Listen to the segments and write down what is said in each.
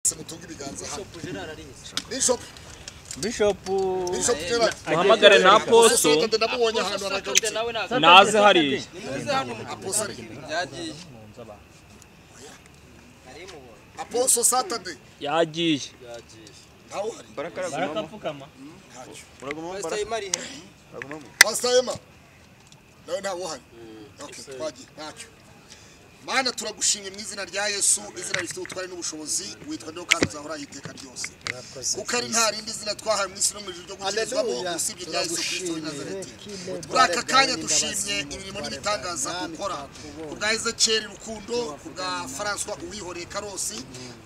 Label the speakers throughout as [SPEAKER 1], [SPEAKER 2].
[SPEAKER 1] se mutunga ibiganza hano
[SPEAKER 2] Bishop Gerard arizi
[SPEAKER 1] bishop
[SPEAKER 3] Bishop
[SPEAKER 1] bishop gerard
[SPEAKER 3] muhamagare na aposo
[SPEAKER 1] Aposto ndamubonye ahantu
[SPEAKER 2] Saturday
[SPEAKER 1] aragarutse
[SPEAKER 2] nawe naza
[SPEAKER 3] naze hariya
[SPEAKER 2] nimuze hano
[SPEAKER 1] aposo ari
[SPEAKER 2] byagiye nari mubonye
[SPEAKER 1] aposo satade
[SPEAKER 3] yagiye
[SPEAKER 2] byagiye
[SPEAKER 1] ntawe uhari
[SPEAKER 3] barakapfukama
[SPEAKER 1] ntacyo
[SPEAKER 2] West Ham ari he
[SPEAKER 1] pastor emma nawe ntawe uhari okay twagiye ntacyo mana turagushimye mu izina rya yesu izina rifite ubutware n'ubushobozi witwa ndiho kandi uzahoraho iteka ryose kuko ari nta rindi zina twahawe mu isi no mu ijuru ryo gukirizwamo
[SPEAKER 4] Haleluya.
[SPEAKER 1] usibye rya yesu kirisito w'i nazareti
[SPEAKER 4] Turagushimye.
[SPEAKER 1] muri aka kanya dushimye imirimo n'ibitangaza ukora ku bwa ezekiyeli rukundo ku bwa faranswa uwihoreye karosi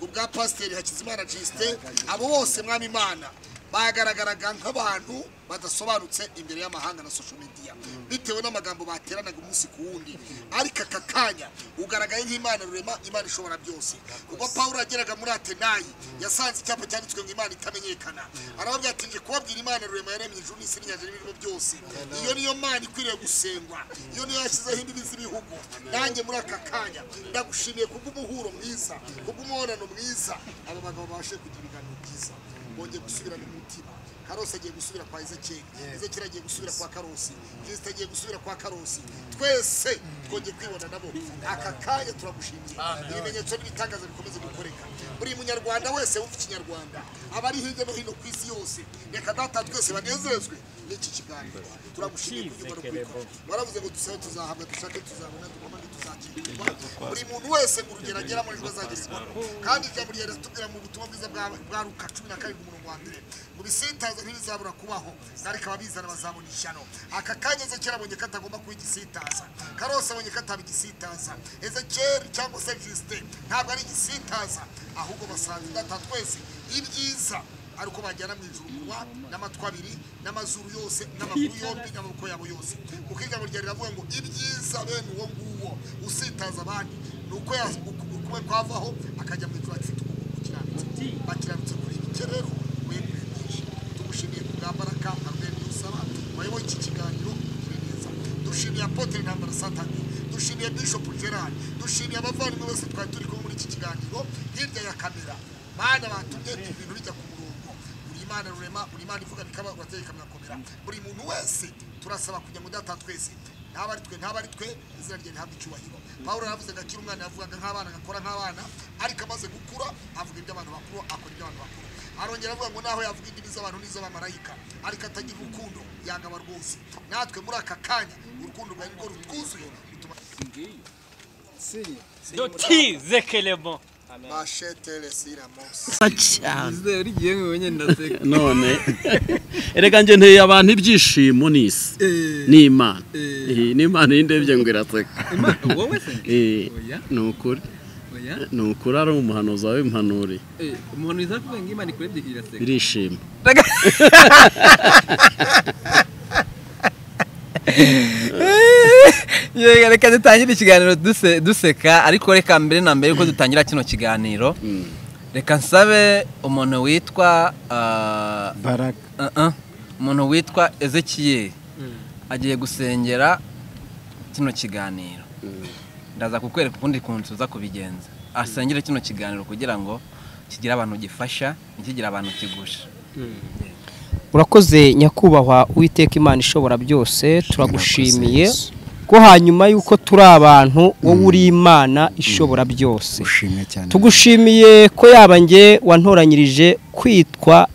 [SPEAKER 1] ku bwa pasiteri hakizimana jisite abo bose mwami imana bagaragaraga nk'abantu badasobanutse imbere y'amahanga na social media bitewe n'amagambo bateranaga umunsi ku wundi ariko aka kanya ugaragaye nk'imana rurema imana ishobora byose ubwo pawulo yageraga muri atenayi yasanze icyapa cyanditswe ngo imana itamenyekana arababwira ati ngiye kubabwira imana rurema yaremye ijuru n'isi n'inyanja n'ibirimo byose iyo niyo mana ikwiriye gusengwa iyo niyo yashyizeho imbibi z'ibihugu nanjye muri aka kanya ndagushimiye kubw'umuhuro mwiza kubw'umubonano mwiza aba bagabo babashe kugira ibiganiro byiza bongeye gusubirana umutima karosi agiye gusubira kwa ezekiyeli ezekiyeli agiye gusubira kwa karosi kirisita agiye gusubira kwa karosi twese twongeye kwibona nabo aka kanya turagushimiye ibimenyetso n'ibitangaza bikomeze gukoreka buri munyarwanda wese wumva ikinyarwanda abari hirya no hino ku isi yose reka data twese banezezwe n'iki kiganiro turagushimiye kubyumva no kubikora waravuze ngo dusabe tuzahabwa dushake tuzabona dukomane tuzakirwa buri muntu wese ngo urugero agera muri ejo azagerezwaho kandi ijambo rya leta tubwira mu butumwa bwiza bwa bwa luka cumi na karindwi umurongo wa mbere ngo ibisintazo ntibizabura kubaho ariko ababizana bazabona ishyano aka kanya ezekiyeli abonye ko atagomba kuba igisitaza karose abonye ko ataba igisitaza ezekiyeli cyangwa se jisite ntabwo ari igisitaza ahubwo basanze data twese ibyiza ari uko bajyana mu ijuru umunwa n'amatwi abiri n'amazuru yose n'amaguru yombi n'amaboko yabo yose kuko ijambo rya riravuga ngo ibyiza bene uwo nguwo usitaza abandi ni uko ya- uku- ukuwe kwavaho akajya mu ijuru afite ukuguru gukiranutse bakiranutse kuri iki cye rero wemwe byinshi tugushimiye ku bwa mbaraga arwemye usaba wayoboye iki kiganiro ugire neza dushimiye apotre ntambara satani dushimiye bishop gerard dushimiye abavandimwe bose twari turi kumwe muri iki kiganiro hirya ya kamera mana batumye ibintu bijya ku murongo buri imana rurema buri imana ivuga bikaba urateye bikamwakomera buri muntu wese turasaba kugira ngo data twese ntaba ari twe ntaba ari twe izina rye ntabwo icyubahiro pawulo yaravuze ngo akiri umwana yavugaga nk'abana agakora nk'abana ariko amaze gukura avuga iby'abantu bakuru akora iby'abantu bakuru arongera avuga ngo naho yavuga indimi z'abantu n'iz'abamarayika ariko atagira urukundo yangaba rwose natwe muri aka kanya urukundo rwawe nirwo rutwuzuye rutuma
[SPEAKER 4] Siri.
[SPEAKER 3] doti zekelemo
[SPEAKER 1] mashetere siramosi
[SPEAKER 4] rigiye nkubonye ndaseka
[SPEAKER 5] none erega njye nteye abantu ibyishimo n'isi n'imana
[SPEAKER 4] Eh.
[SPEAKER 5] Eh, n'imana y'indebye ngo iraseka
[SPEAKER 4] Ima- wowe se
[SPEAKER 5] Eh,
[SPEAKER 4] oya
[SPEAKER 5] ni ukuri
[SPEAKER 4] oya
[SPEAKER 5] ni ukuri ari umuhanuzi wawe impanuri
[SPEAKER 4] Eh, umuntu izavuga ngo imana ikurebye iraseka
[SPEAKER 5] birishima
[SPEAKER 4] Yega, reka dutangire ikiganiro duse- duseka ariko reka mbere na mbere ko dutangira kino kiganiro reka nsabe umuntu witwa ah,
[SPEAKER 6] baraga
[SPEAKER 4] uh -uh. umuntu witwa ezekiyeli agiye gusengera kino kiganiro ndaza kukwereka ukundi kuntu tuza kubigenza asengere kino kiganiro kugira ngo kigire abantu gifasha ntikigire abantu kigusha
[SPEAKER 7] urakoze nyakubahwa uwiteka imana ishobora byose turagushimiye ko hanyuma y'uko turi abantu wowe uri imana ishobora byose
[SPEAKER 6] ushimye cyane
[SPEAKER 7] tugushimiye ko yaba nge wantoranyirije kwitwa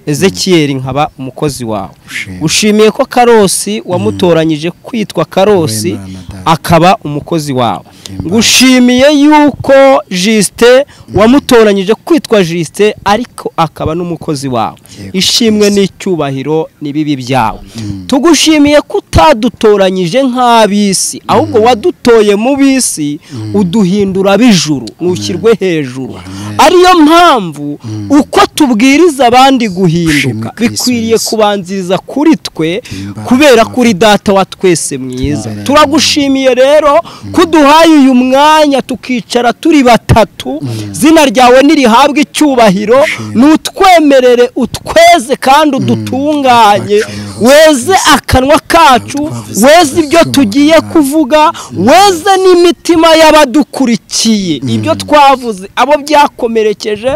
[SPEAKER 7] ezekiyeli nkaba umukozi wawe
[SPEAKER 6] Ushimye.
[SPEAKER 7] ushimiye ko karosi wamutoranyije kwitwa karosi
[SPEAKER 6] Wowe Imana Data.
[SPEAKER 7] akaba umukozi wawe
[SPEAKER 6] Imana.
[SPEAKER 7] ngushimiye yuko jisite wamutoranyije kwitwa jisite ariko akaba n'umukozi wawe
[SPEAKER 6] Yego,
[SPEAKER 7] ishimwe
[SPEAKER 6] Kristo.
[SPEAKER 7] n'icyubahiro n'ibibi byawe tugushimiye ko utadutoranyije nk'ab'isi ahubwo wadutoye mu b'isi uduhindura ab'ijuru ntushyirwe hejuru ariyo mpamvu uko tubwiriza abandi
[SPEAKER 6] Ushimwe
[SPEAKER 7] guhinduka
[SPEAKER 6] Kristo
[SPEAKER 7] bikwiriye
[SPEAKER 6] Yesu.
[SPEAKER 7] kubanziriza kuri twe
[SPEAKER 6] Himbawe.
[SPEAKER 7] kubera kuri data wa twese mwiza
[SPEAKER 6] Amen.
[SPEAKER 7] turagushimiye rero kuduhaye uyu mwanya tukicara turi batatu zina ryawe nirihabwe icyubahiro n'utwemerere utweze kandi udutunganye weze akanwa kacu weze ibyo tugiye kuvuga weze n'imitima y'abadukurikiye ibyo twavuze abo byakomerekeje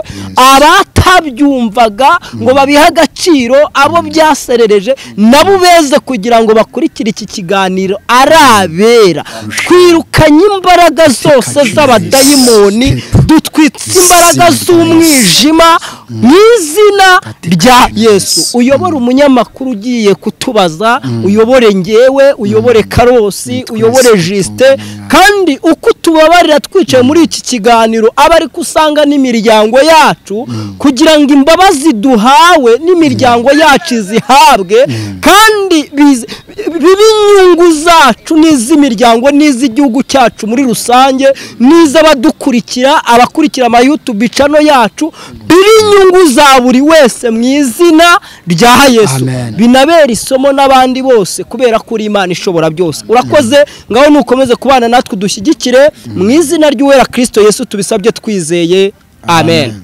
[SPEAKER 7] abatabyumvaga ngo babihe agaciro abo byaserereje nabo beze kugira ngo bakurikire iki kiganiro ari abera twirukanye imbaraga zose z'abadayimoni dutwitse imbaraga z'umwijima mu izina rya yesu uyobore umunyamakuru ugiye kutubaza uyobore ngewe uyobore karosi uyobore jisite kandi uko tubabarira twicaye muri iki kiganiro aba ari ko usanga n'imiryango yacu kugira ngo imbabazi duhawe n'imiryango yacu izihabwe kandi bize- bibe inyungu zacu n'iz'imiryango n'iz'igihugu cyacu muri rusange n'iz'abadukurikira abakurikira ama YouTube channel yacu biri inyungu za buri wese mu izina rya Yesu
[SPEAKER 8] Amen.
[SPEAKER 7] binabera isomo n'abandi bose kubera ko uri Imana ishobora byose urakoze ngaho nukomeze kubana natwe udushyigikire mu izina ry'uwera Kristo Yesu tubisabye twizeye amen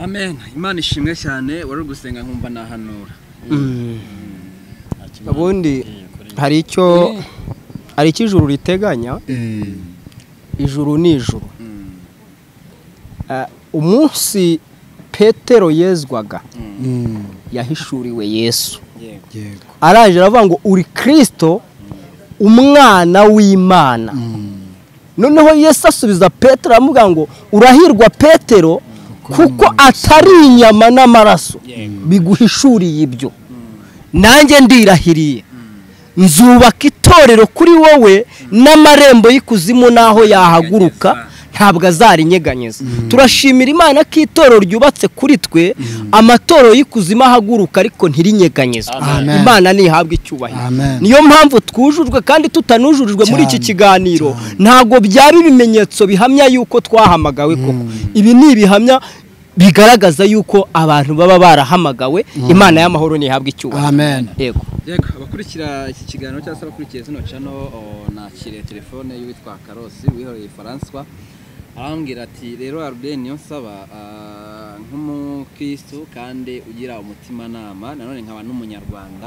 [SPEAKER 4] amen imana ishimwe cyane wari uri gusenga nkumva nahanura
[SPEAKER 7] ubundi hari icyo hari icyo ijuru riteganya ijuru ni ijuru Ah, umunsi petero yezwaga yahishuriwe yesu
[SPEAKER 8] yego
[SPEAKER 7] araje aravuga ngo uri kirisito umwana w'imana noneho yesu asubiza petero aramuvuga ngo urahirwa petero kuko atari inyama n'amaraso biguhishuriye ibyo nanjye ndirahiriye nzubaka itorero kuri wowe n'amarembo y'ikuzimu n'aho yahaguruka ntabwo azarinyeganyeza turashimira imana ko itorero ryubatse kuri twe amatorero y'ikuzimu ahaguruka ariko ntirinyeganyezwe
[SPEAKER 8] Amen.
[SPEAKER 7] imana ntihabwe icyubahiro
[SPEAKER 8] Amen.
[SPEAKER 7] niyo mpamvu twujujwe kandi tutanujurijwe muri iki
[SPEAKER 8] Cyane,
[SPEAKER 7] kiganiro ntabwo byaba ibimenyetso bihamya yuko twahamagawe koko ibi ni ibihamya bigaragaza yuko abantu baba barahamagawe imana y'amahoro ntihabwe icyubahiro
[SPEAKER 8] amen
[SPEAKER 7] yego
[SPEAKER 4] yego abakurikira iki kiganiro cyangwa se abakurikiye zino cano nakiriye telefone y'uwitwa karosi wihoreye François arambwira ati rero arubeni niyo nsaba ah, nk'umukristo kandi ugira umutimanama nanone nkaba n'umunyarwanda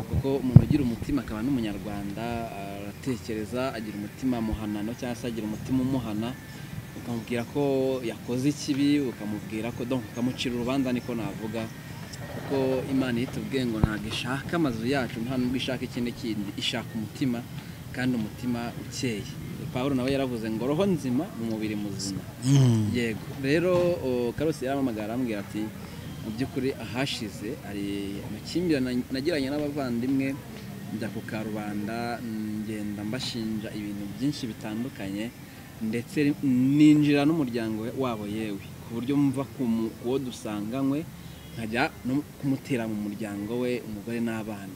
[SPEAKER 4] kuko umuntu ugira umutima akaba n'umunyarwanda aratekereza agira umutima muhanano cyangwa se agira umutima umuhana ukamubwira ko yakoze ikibi ukamubwira ko donc ukamucira urubanza niko navuga kuko imana iyo itubwiye ngo ntabwo ishaka amazu yacu nta nubwo ishaka ikindi kindi ishaka umutima kandi umutima ukeye paul nawe yaravuze ngo roho nzima mu mubiri muzima yego rero o, karosi yaramamagara arambwira ati mu by'ukuri ahashize hari amakimbirane nagiranye n'abavandimwe njya ku karubanda ngenda mbashinja ibintu byinshi bitandukanye ndetse ninjira n'umuryango wabo yewe ku buryo mva ku mu- ku wo dusanganywe nkajya no kumutera mu muryango we umugore n'abana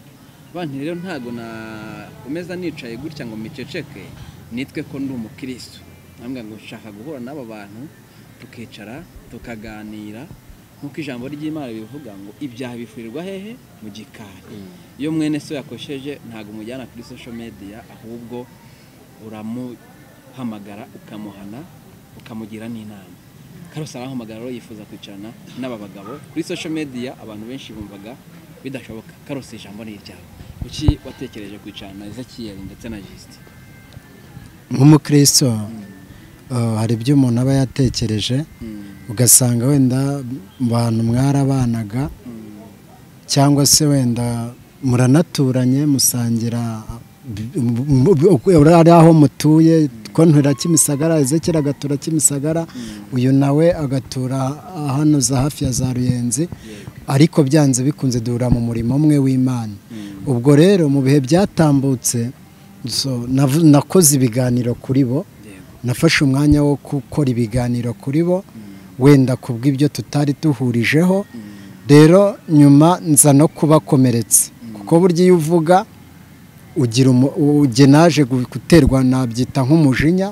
[SPEAKER 4] abana rero ntabwo nakomeza nicaye gutya ngo miceceke nitwe ko ndi umukirisitu ntabwo ngo nshaka guhura n'aba bantu tukicara tukaganira nk'uko ijambo ry'imana ribivuga ngo ibyaha bifurirwa hehe mu gikari iyo mwene so yakosheje ntabwo umujyana kuri social media ahubwo uramuhamagara ukamuhana ukamugira n'inama karusi arahamagara rero yifuza kwicarana n'aba bagabo kuri social media abantu benshi bumvaga bidashoboka karusi ijambo ni iryawe kuki watekereje kwicarana ezekiyeli ndetse na jisite
[SPEAKER 8] nk'umukristo eh, hari ibyo umuntu aba yatekereje ugasanga wenda mu bantu mwarabanaga cyangwa se wenda muranaturanye musangira m- m- ari aho mutuye ko ntura kimisagara ezekera agatura kimisagara uyu nawe agatura hano za hafi ya za ruyenzi ariko byanze bikunze duhura mu murimo umwe w'imana ubwo rero mu bihe byatambutse so, navu- nakoze ibiganiro kuri bo nafashe umwanya wo gukora ibiganiro kuri bo wenda ku bw'ibyo tutari duhurijeho rero nyuma nza no kubakomeretsa kuko burya iyo uvuga ugira umu- uge naje gu- guterwa nabyita nk'umujinya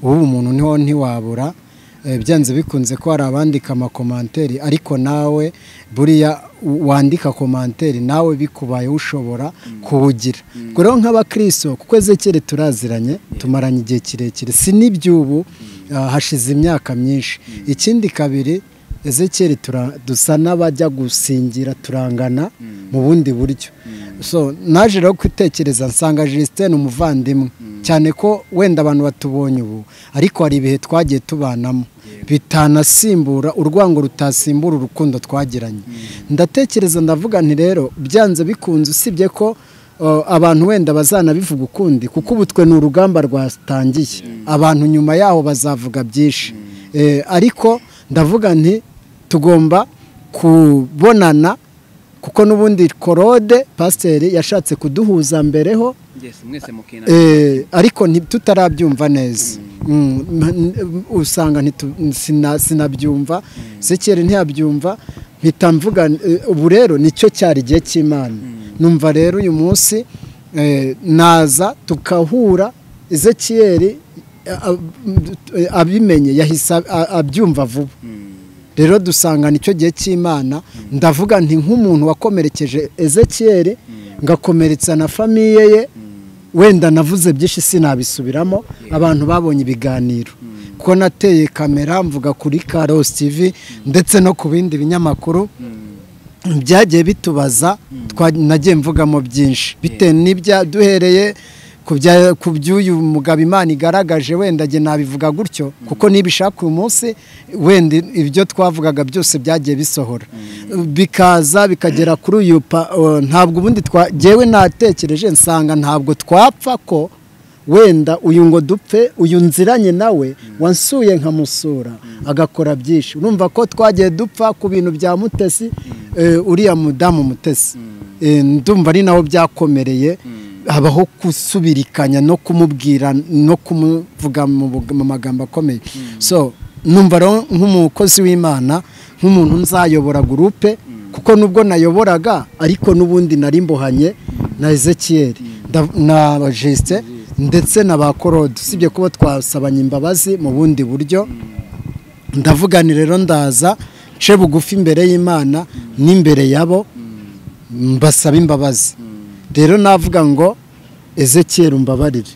[SPEAKER 8] ubu umuntu niho ntiwabura Eh, byanze bikunze ko hari abandika amakomanteri ariko nawe buriya wandika komanteri nawe bikubayeho ushobora kuwugira ubwo rero nk'abakristo kuko ezekere turaziranye tumaranye igihe kirekire si n'iby'ubu ah, hashize imyaka myinshi ikindi kabiri ezekere tura- dusa n'abajya gusingira turangana mu bundi buryo so naje rero gutekereza nsanga jisiteni umuvandimwe cyane ko wenda abantu batubonye ubu ariko hari ibihe twagiye tubanamo bitanasimbura urwango rutasimbura urukundo twagiranye ndatekereza ndavuga nti rero byanze bikunze usibye ko uh, abantu wenda bazanabivuga ukundi kuko ubu twe ni urugamba rwatangiye abantu nyuma yaho bazavuga byinshi Eh, ariko ndavuga nti tugomba kubonana kuko n'ubundi korode pasiteri yashatse kuduhuza mbereho
[SPEAKER 4] Yes, mwese mukina.
[SPEAKER 8] eh, ariko nti- tutarabyumva neza Mm, ma- n- usanga ntitu- sina- sinabyumva sekere ntiyabyumva mpita mvuga eh, ubu rero nicyo cyari igihe cy'imana numva rero uyu munsi eh, naza tukahura ezekiyeri a- a- eh, abimenye yahise ab- a- abyumva vuba rero dusanga nicyo gihe cy'imana ndavuga nti nk'umuntu wakomerekeje ezekiyeri ngakomeretsa na famiye ye wenda navuze byinshi sinabisubiramo abantu babonye ibiganiro kuko nateye kamera mvuga kuri karosi tivi ndetse no ku bindi binyamakuru byagiye bitubaza twa- nagiye mvugamo byinshi bitewe n'ibya duhereye ku bya- ku by'uyu mugabo imana igaragaje wenda njye nabivuga gutyo kuko nibishaka uyu munsi wenda ibyo twavugaga byose byagiye bisohora bikaza bikagera kuri uyu pa- o, ntabwo ubundi twa- jyewe natekereje nsanga ntabwo twapfa ko wenda uyu ngo dupfe uyu nziranye nawe wansuye nkamusura agakora byinshi urumva ko twagiye dupfa ku bintu bya mutesi eh, uriya mudamu mutesi Eh, ndumva ari naho byakomereye habaho gusubirikanya no kumubwira no kumuvuga mu bug- mu magambo akomeye so numva rero nk'umukozi w'imana nk'umuntu nzayobora gurupe kuko nubwo nayoboraga ariko n'ubundi nari mbohanye na ezekiyeri nda- na jesite ndetse na ba korode usibye kuba twasabanye imbabazi mu bundi buryo ndavugani rero ndaza nce bugufi imbere y'imana n'imbere yabo mbasaba imbabazi rero navuga ngo ezekiyeri umbabarire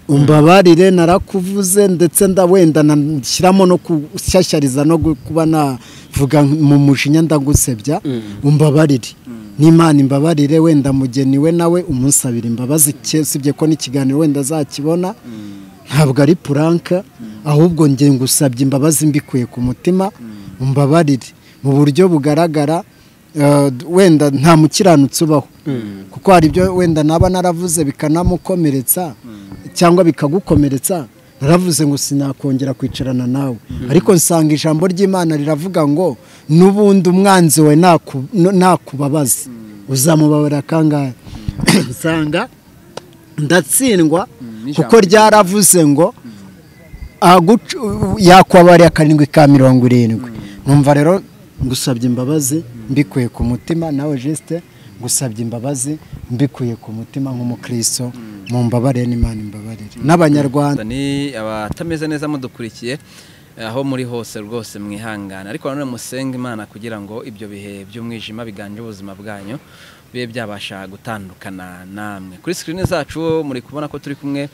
[SPEAKER 8] umbabarire narakuvuze ndetse nda- wenda nashyiramo no gushyashyariza no gu- kuba navuga mu mujinya ndagusebya umbabarire n'imana imbabarire wenda mugeni we nawe umunsabira imbabazi ke- usibye ko n'ikiganiro wenda azakibona ntabwo ari puranka ahubwo njye ngusabye imbabazi mbikuye ku mutima umbabarire mu buryo bugaragara eh, wenda nta mukiranutsi ubaho kuko hari ibyo wenda naba naravuze bikanamukomeretsa cyangwa bikagukomeretsa naravuze ngo sinakongera kwicarana nawe ariko nsanga ijambo ry'imana riravuga ngo n'ubundi umwanzi we naku- n- nakubabaza uzamubabara kangahe nsanga ndatsindwa kuko ryaravuze ngo aguca- yakwabarira karindwi ka mirongo irindwi numva rero ngusabye imbabazi mbikuye ku mutima nawe jeste ngusabye imbabazi mbikuye ku mutima nk'umukristo mu mbabarire n'imana imbabarire n'abanyarwanda
[SPEAKER 4] ni abatameze neza mudukurikiye aho muri hose rwose mwihangana ariko nanone musenge imana kugira ngo ibyo bihe by'umwijima biganje ubuzima bwanyu bibe byabasha gutandukana namwe kuri sikirini zacu muri kubona ko turi kumwe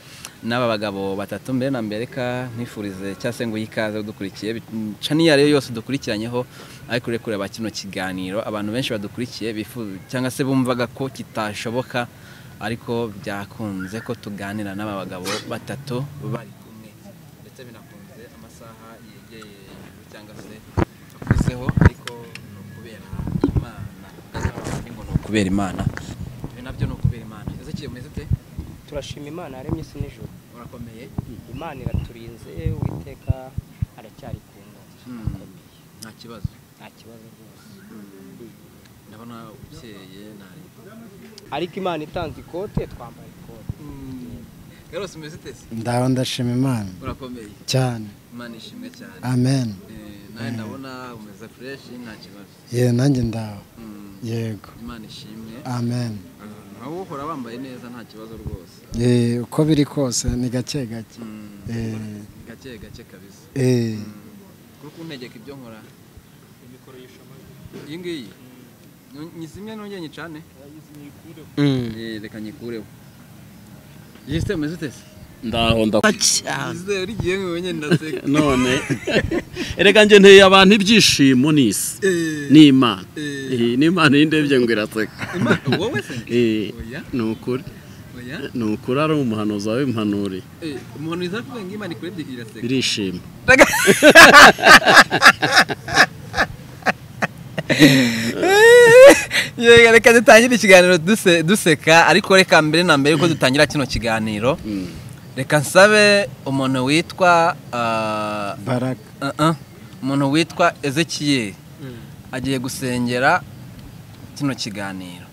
[SPEAKER 4] n'aba bagabo batatu mbere na mbere reka nkwifurize cyangwa se ngo uhe ikaze udukurikiye caniya rero yose dukurikiranyeho ariko uri kureba kino kiganiro abantu benshi badukurikiye bifu- cyangwa se bumvaga ko kitashoboka ariko byakunze ko tuganira n'aba bagabo batatu bari kumwe ndetse binakunze amasaha yegeye ijuru cyangwa se akuzeho ariko ni ukubera imana Ni ngo ni ukubera imana ibi nabyo ni ukubera imana ese kiyo umeze ute
[SPEAKER 7] turashima imana yaremye isi n'ijoro
[SPEAKER 4] urakomeye
[SPEAKER 7] imana iraturinze uwiteka aracyari ku ngoma
[SPEAKER 4] nta kibazo
[SPEAKER 7] nta kibazo rwose
[SPEAKER 4] ndabona ukeye ntari
[SPEAKER 7] ariko imana itanze ikote twambaye ikote
[SPEAKER 4] garose umeze ute se
[SPEAKER 8] ndaho ndashima imana
[SPEAKER 4] urakomeye
[SPEAKER 8] cyane
[SPEAKER 4] imana ishimwe cyane
[SPEAKER 8] amen
[SPEAKER 4] Eh, nawe ndabona umeze fureshi nta kibazo
[SPEAKER 8] ye nanjye ndaho
[SPEAKER 4] Mm,
[SPEAKER 8] yego
[SPEAKER 4] imana ishimwe
[SPEAKER 8] amen
[SPEAKER 4] nawe uhora wambaye neza nta kibazo rwose
[SPEAKER 8] Eh, uko biri kose ni gake gake
[SPEAKER 4] Mm,
[SPEAKER 8] Eh,
[SPEAKER 4] gake gake kabisa
[SPEAKER 8] eh,
[SPEAKER 4] kuko untegeka ibyo nkora iyi ngiyi nyizimye nongeye nyicane
[SPEAKER 7] Mm.
[SPEAKER 4] Eh, reka nyikureho jisite umeze ute se
[SPEAKER 5] ndaho ndaho
[SPEAKER 7] cyane
[SPEAKER 4] jisite uri gihe mwe wenyine ndaseka
[SPEAKER 5] none erega njye nteye abantu ibyishimo n'isi ni imana Eh, ni imana y'indebye ngo iraseka
[SPEAKER 4] imana wowe se
[SPEAKER 5] Eh,
[SPEAKER 4] oya
[SPEAKER 5] ni ukuri
[SPEAKER 4] oya
[SPEAKER 5] ni ukuri ari umuhanuzi wawe impanuri
[SPEAKER 4] Eh, umuntu wiza kuvuga ngo imana ikurebye iraseka
[SPEAKER 5] irishima
[SPEAKER 4] Yega, reka dutangire ikiganiro duse- duseka ariko reka mbere na mbere yuko dutangira kino kiganiro reka nsabe umuntu witwa ah,
[SPEAKER 8] baraka
[SPEAKER 4] uh-uh, umuntu witwa ezekiyeli agiye gusengera kino kiganiro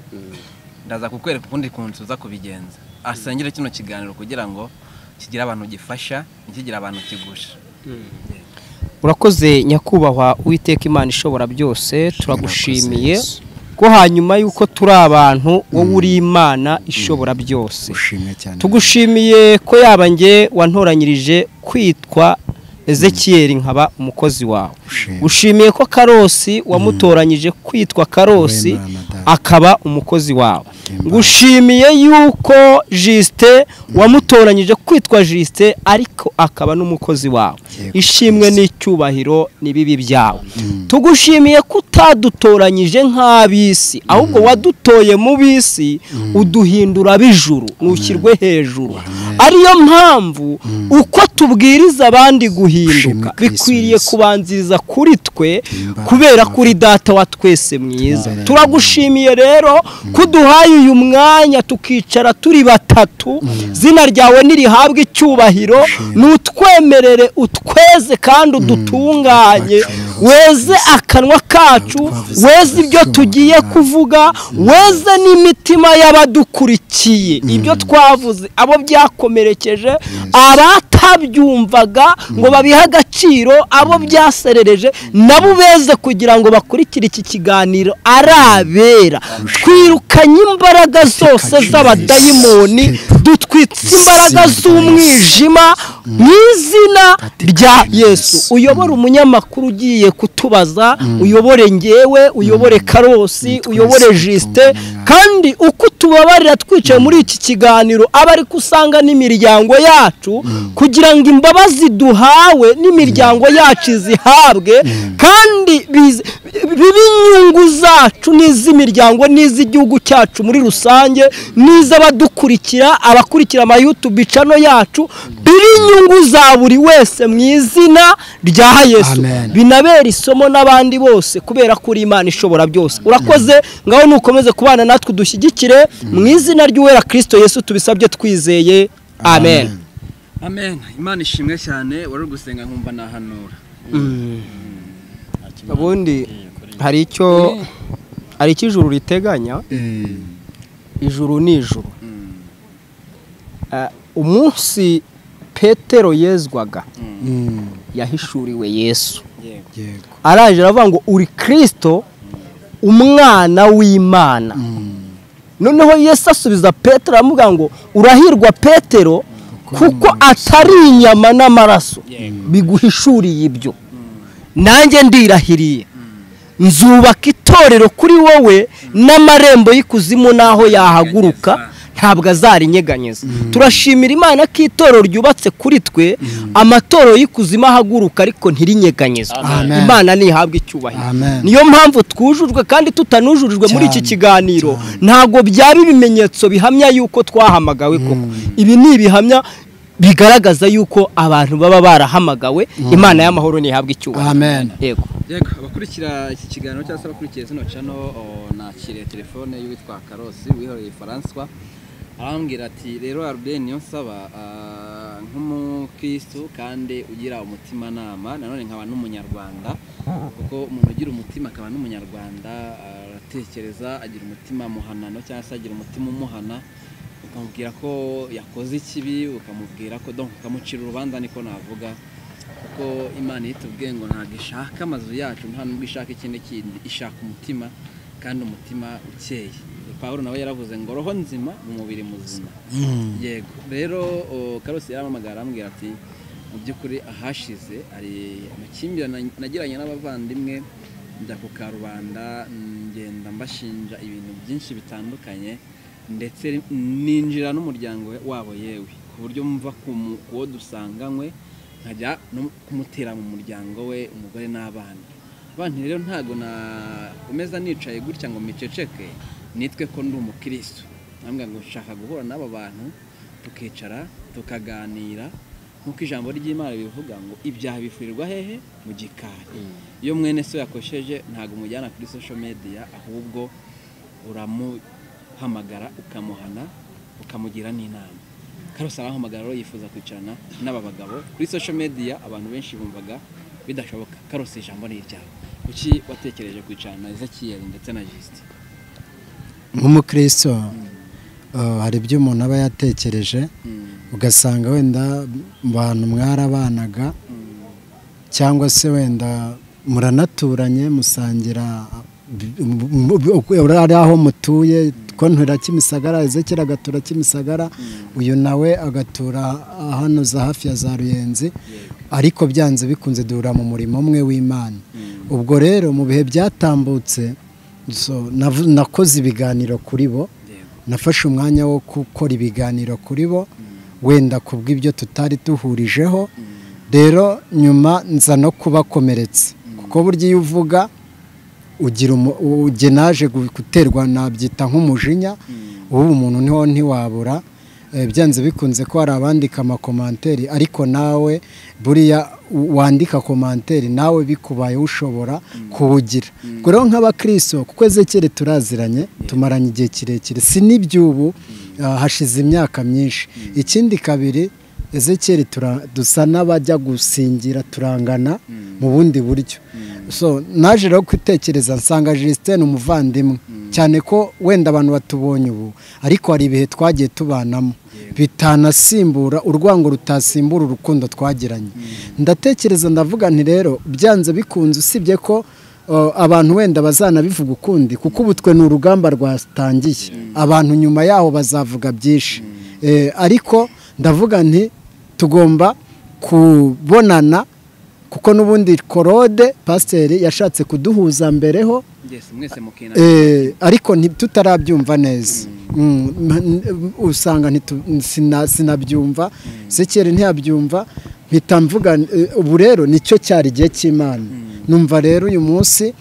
[SPEAKER 4] ndaza kukwereka ukundi kuntu uza kubigenza asengere kino kiganiro kugira ngo kigire abantu gifasha ntikigire abantu kigusha
[SPEAKER 7] urakoze nyakubahwa uwiteka imana ishobora byose turagushimiye ko hanyuma y'uko turi abantu wowe uri imana ishobora byose
[SPEAKER 8] ushimwe cyane
[SPEAKER 7] tugushimiye ko yaba njye wantoranyirije kwitwa ezekiyeri nkaba umukozi wawe
[SPEAKER 8] Ushimwe.
[SPEAKER 7] ushimiye ko karosi wamutoranyije kwitwa karosi
[SPEAKER 8] Wowe Mana Data.
[SPEAKER 7] akaba umukozi wawe
[SPEAKER 8] Imana.
[SPEAKER 7] ngushimiye yuko jisite wamutoranyije kwitwa jisite ariko akaba n'umukozi wawe
[SPEAKER 8] Yego,
[SPEAKER 7] ishimwe n'icyubahiro n'ibibi byawe tugushimiye ko utadutoranyije nk'ab'isi ahubwo wadutoye mu b'isi uduhindura b'ijuru ntukirwe hejuru ariyo mpamvu uko tubwiriza abandi guhinduka
[SPEAKER 8] Kristo
[SPEAKER 7] bikwiriye
[SPEAKER 8] Yesu.
[SPEAKER 7] kubanziriza kuri twe
[SPEAKER 8] Himbawe
[SPEAKER 7] kubera
[SPEAKER 8] Baba.
[SPEAKER 7] ko uri data wa twese mwiza
[SPEAKER 8] Amen.
[SPEAKER 7] turagushimiye rero ko uduhaye uyu mwanya tukicara turi batatu zina ryawe nirihabwe icyubahiro n'utwemerere utweze kandi udutunganye
[SPEAKER 8] Twacu.
[SPEAKER 7] weze akanwa kacu
[SPEAKER 8] Twavuze
[SPEAKER 7] weze ibyo
[SPEAKER 8] twacu.
[SPEAKER 7] tugiye
[SPEAKER 8] Amen.
[SPEAKER 7] kuvuga weze n'imitima y'abadukurikiye ibyo twavuze abo byakomerekeje abatabyumvaga ngo babihe agaciro abo byaserereje nabo beze kugira ngo bakurikire iki kiganiro ari abera twirukanye imbaraga zose z'abadayimoni dutwitse imbaraga z'umwijima mu izina rya yesu uyobora umunyamakuru ugiye kutubaza uyobore ngewe uyobore karosi uyobore jisite kandi uko tubabarira twicaye muri iki kiganiro aba ariko usanga n'imiryango yacu kugira ngo imbabazi duhawe n'imiryango yacu izihabwe kandi bize- bibe inyungu zacu n'iz'imiryango n'iz'igihugu cyacu muri rusange n'iz'abadukurikira abakurikira amayutubi cano yacu biri inyungu za buri wese mu izina rya yesu
[SPEAKER 8] Amen.
[SPEAKER 7] binabera isomo n'abandi bose kubera ko uri imana ishobora byose urakoze ngaho nukomeze kubana natwe udushyigikire mu izina ry'uwera kirisito yesu tubisabye twizeye amen
[SPEAKER 4] amen imana ishimwe cyane wari uri gusenga nkumva nahanura
[SPEAKER 7] ubundi hari icyo hari icyo ijuru riteganya ijuru ni ijuru Ah, umunsi petero yezwaga
[SPEAKER 8] Mm,
[SPEAKER 7] yahishuriwe yesu
[SPEAKER 8] yego
[SPEAKER 7] araje aravuga ngo uri kirisito umwana w'imana noneho yesu asubiza petero aramubwira ngo urahirwa petero kuko atari inyama n'amaraso biguhishuriye ibyo nanjye ndirahiriye nzubaka itorero kuri wowe n'amarembo y'ikuzimu n'aho yahaguruka ntabwo azarinyeganyeza turashimira imana ko itorero ryubatse kuri twe amatorero y'ikuzimu ahaguruka ariko ntirinyeganyezwe
[SPEAKER 8] Amen.
[SPEAKER 7] imana ntihabwe icyubahiro
[SPEAKER 8] Amen.
[SPEAKER 7] niyo mpamvu twujujwe kandi tutanujurijwe muri iki
[SPEAKER 8] Cyane,
[SPEAKER 7] kiganiro ntabwo byaba ibimenyetso bihamya yuko twahamagawe koko ibi ni ibihamya bigaragaza yuko abantu baba barahamagawe imana y'amahoro ntihabwe icyubahiro
[SPEAKER 8] Amen.
[SPEAKER 7] yego
[SPEAKER 4] yego abakurikira iki kiganiro cyangwa se abakurikira zino cano o, nakiriye telefone y'uwitwa karosi wihoreye faranswa arambwira ati rero arubeni niyo nsaba ah, nk'umukristo kandi ugira umutimanama nanone nkaba n'umunyarwanda kuko umuntu ugira umutima akaba n'umunyarwanda aratekereza agira umutima muhanano cyangwa se agira umutima umuhana ukamubwira ko yakoze ikibi ukamubwira ko donc ukamucira urubanza niko navuga kuko imana iyo itubwiye ngo ntabwo ishaka amazu yacu nta nubwo ishaka ikindi kindi ishaka umutima kandi umutima ukeye pawulo nawe yaravuze ngo roho nzima mu mubiri muzima yego rero o, karosi yaramamagara arambwira ati mu by'ukuri ahashize hari amakimbirane nagiranye n'abavandimwe njya ku karubanda ngenda mbashinja ibintu byinshi bitandukanye ndetse ninjira n'umuryango we- wabo yewe ku buryo mva ku mu- ku wo dusanganywe nkajya no kumutera mu muryango we umugore n'abana abana rero ntabwo nakomeza nicaye gutya ngo miceceke nitwe ko ndi umukirisitu ntabwo ngo nshaka guhura n'aba bantu tukicara tukaganira nk'uko ijambo ry'imana ribivuga ngo ibyaha bifurirwa hehe mu gikari iyo mwene so yakosheje ntabwo umujyana kuri social media ahubwo uramuhamagara ukamuhana ukamugira n'inama karose arahamagara rero yifuza kwicarana n'aba bagabo kuri social media abantu benshi bumvaga bidashoboka karose ijambo ni iryawe kuki watekereje kwicarana na ezekiyeli ndetse na jisite
[SPEAKER 8] nk'umukristo eh, hari ibyo umuntu aba yatekereje ugasanga wenda abantu mwarabanaga cyangwa se wenda muranaturanye musangira mu- mu- mu- ari aho mutuye ko ntura kimisagara ezekera agatura kimisagara uyu nawe agatura hano za hafi ya za ruyenzi ariko byanze bikunze duhura mu murimo umwe w'imana ubwo rero mu bihe byatambutse so, nav- nakoze ibiganiro kuri bo nafashe umwanya wo gukora ibiganiro kuri bo wenda ku bw'ibyo tutari duhurijeho rero nyuma nza no kubakomeretsa kuko burya iyo uvuga ugira umu- ujye naje gu- guterwa nabyita nk'umujinya ubu umuntu niho ntiwabura Eh, byanze bikunze ko hari abandika amakomanteri ariko nawe buriya u- wandika komanteri nawe bikubaye ushobora kuwugira ubwo rero nk'abakristo kuko ezekere turaziranye tumaranye igihe kirekire si n'iby'ubu ah, hashize imyaka myinshi ikindi kabiri ezekere tura- dusa n'abajya gusingira turangana mu bundi buryo so naje rero kwitekereza nsanga Justin umuvandimwe cyane ko wenda abantu batubonye ubu ariko hari ibihe twagiye tubanamo bitanasimbura urwango rutasimbura urukundo twagiranye ndatekereza ndavuga nti rero byanze bikunze usibye ko uh, abantu wenda bazanabivuga ukundi kuko ubu twe ni urugamba rwatangiye abantu nyuma yaho bazavuga byinshi Eh, ariko ndavuga nti tugomba kubonana kuko n'ubundi korode pasiteri yashatse kuduhuza mbereho
[SPEAKER 4] mbese mwese mukina
[SPEAKER 8] eh, ariko nti- tutarabyumva neza Mm, ma- n- usanga ntitu- sina- sinabyumva sekere ntiyabyumva mpita mvuga eh, ubu rero nicyo cyari igihe cy'imana numva rero uyu munsi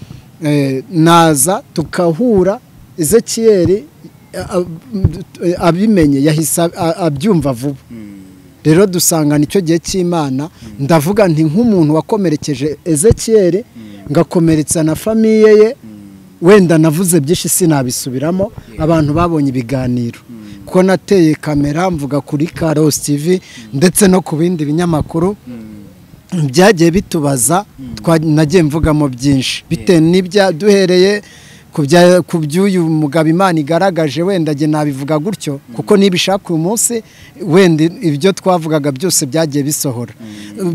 [SPEAKER 8] eh, naza tukahura ezekiyeri eh, ab- eh, abimenye yahise ab- a- abyumva vuba rero dusanga nicyo gihe cy'imana ndavuga nti nk'umuntu wakomerekeje ezekiyeri ngakomeretsa na famiye ye wenda navuze byinshi sinabisubiramo abantu babonye ibiganiro ko nateye kamera mvuga kuri karosi tv ndetse no ku bindi binyamakuru byagiye bitubaza twa- nagiye mvugamo byinshi bitewe n'ibya duhereye ku bya- ku by'uyu mugabo imana igaragaje wenda njye nabivuga gutyo kuko nibishaka uyu munsi wenda ibyo twavugaga byose byagiye bisohora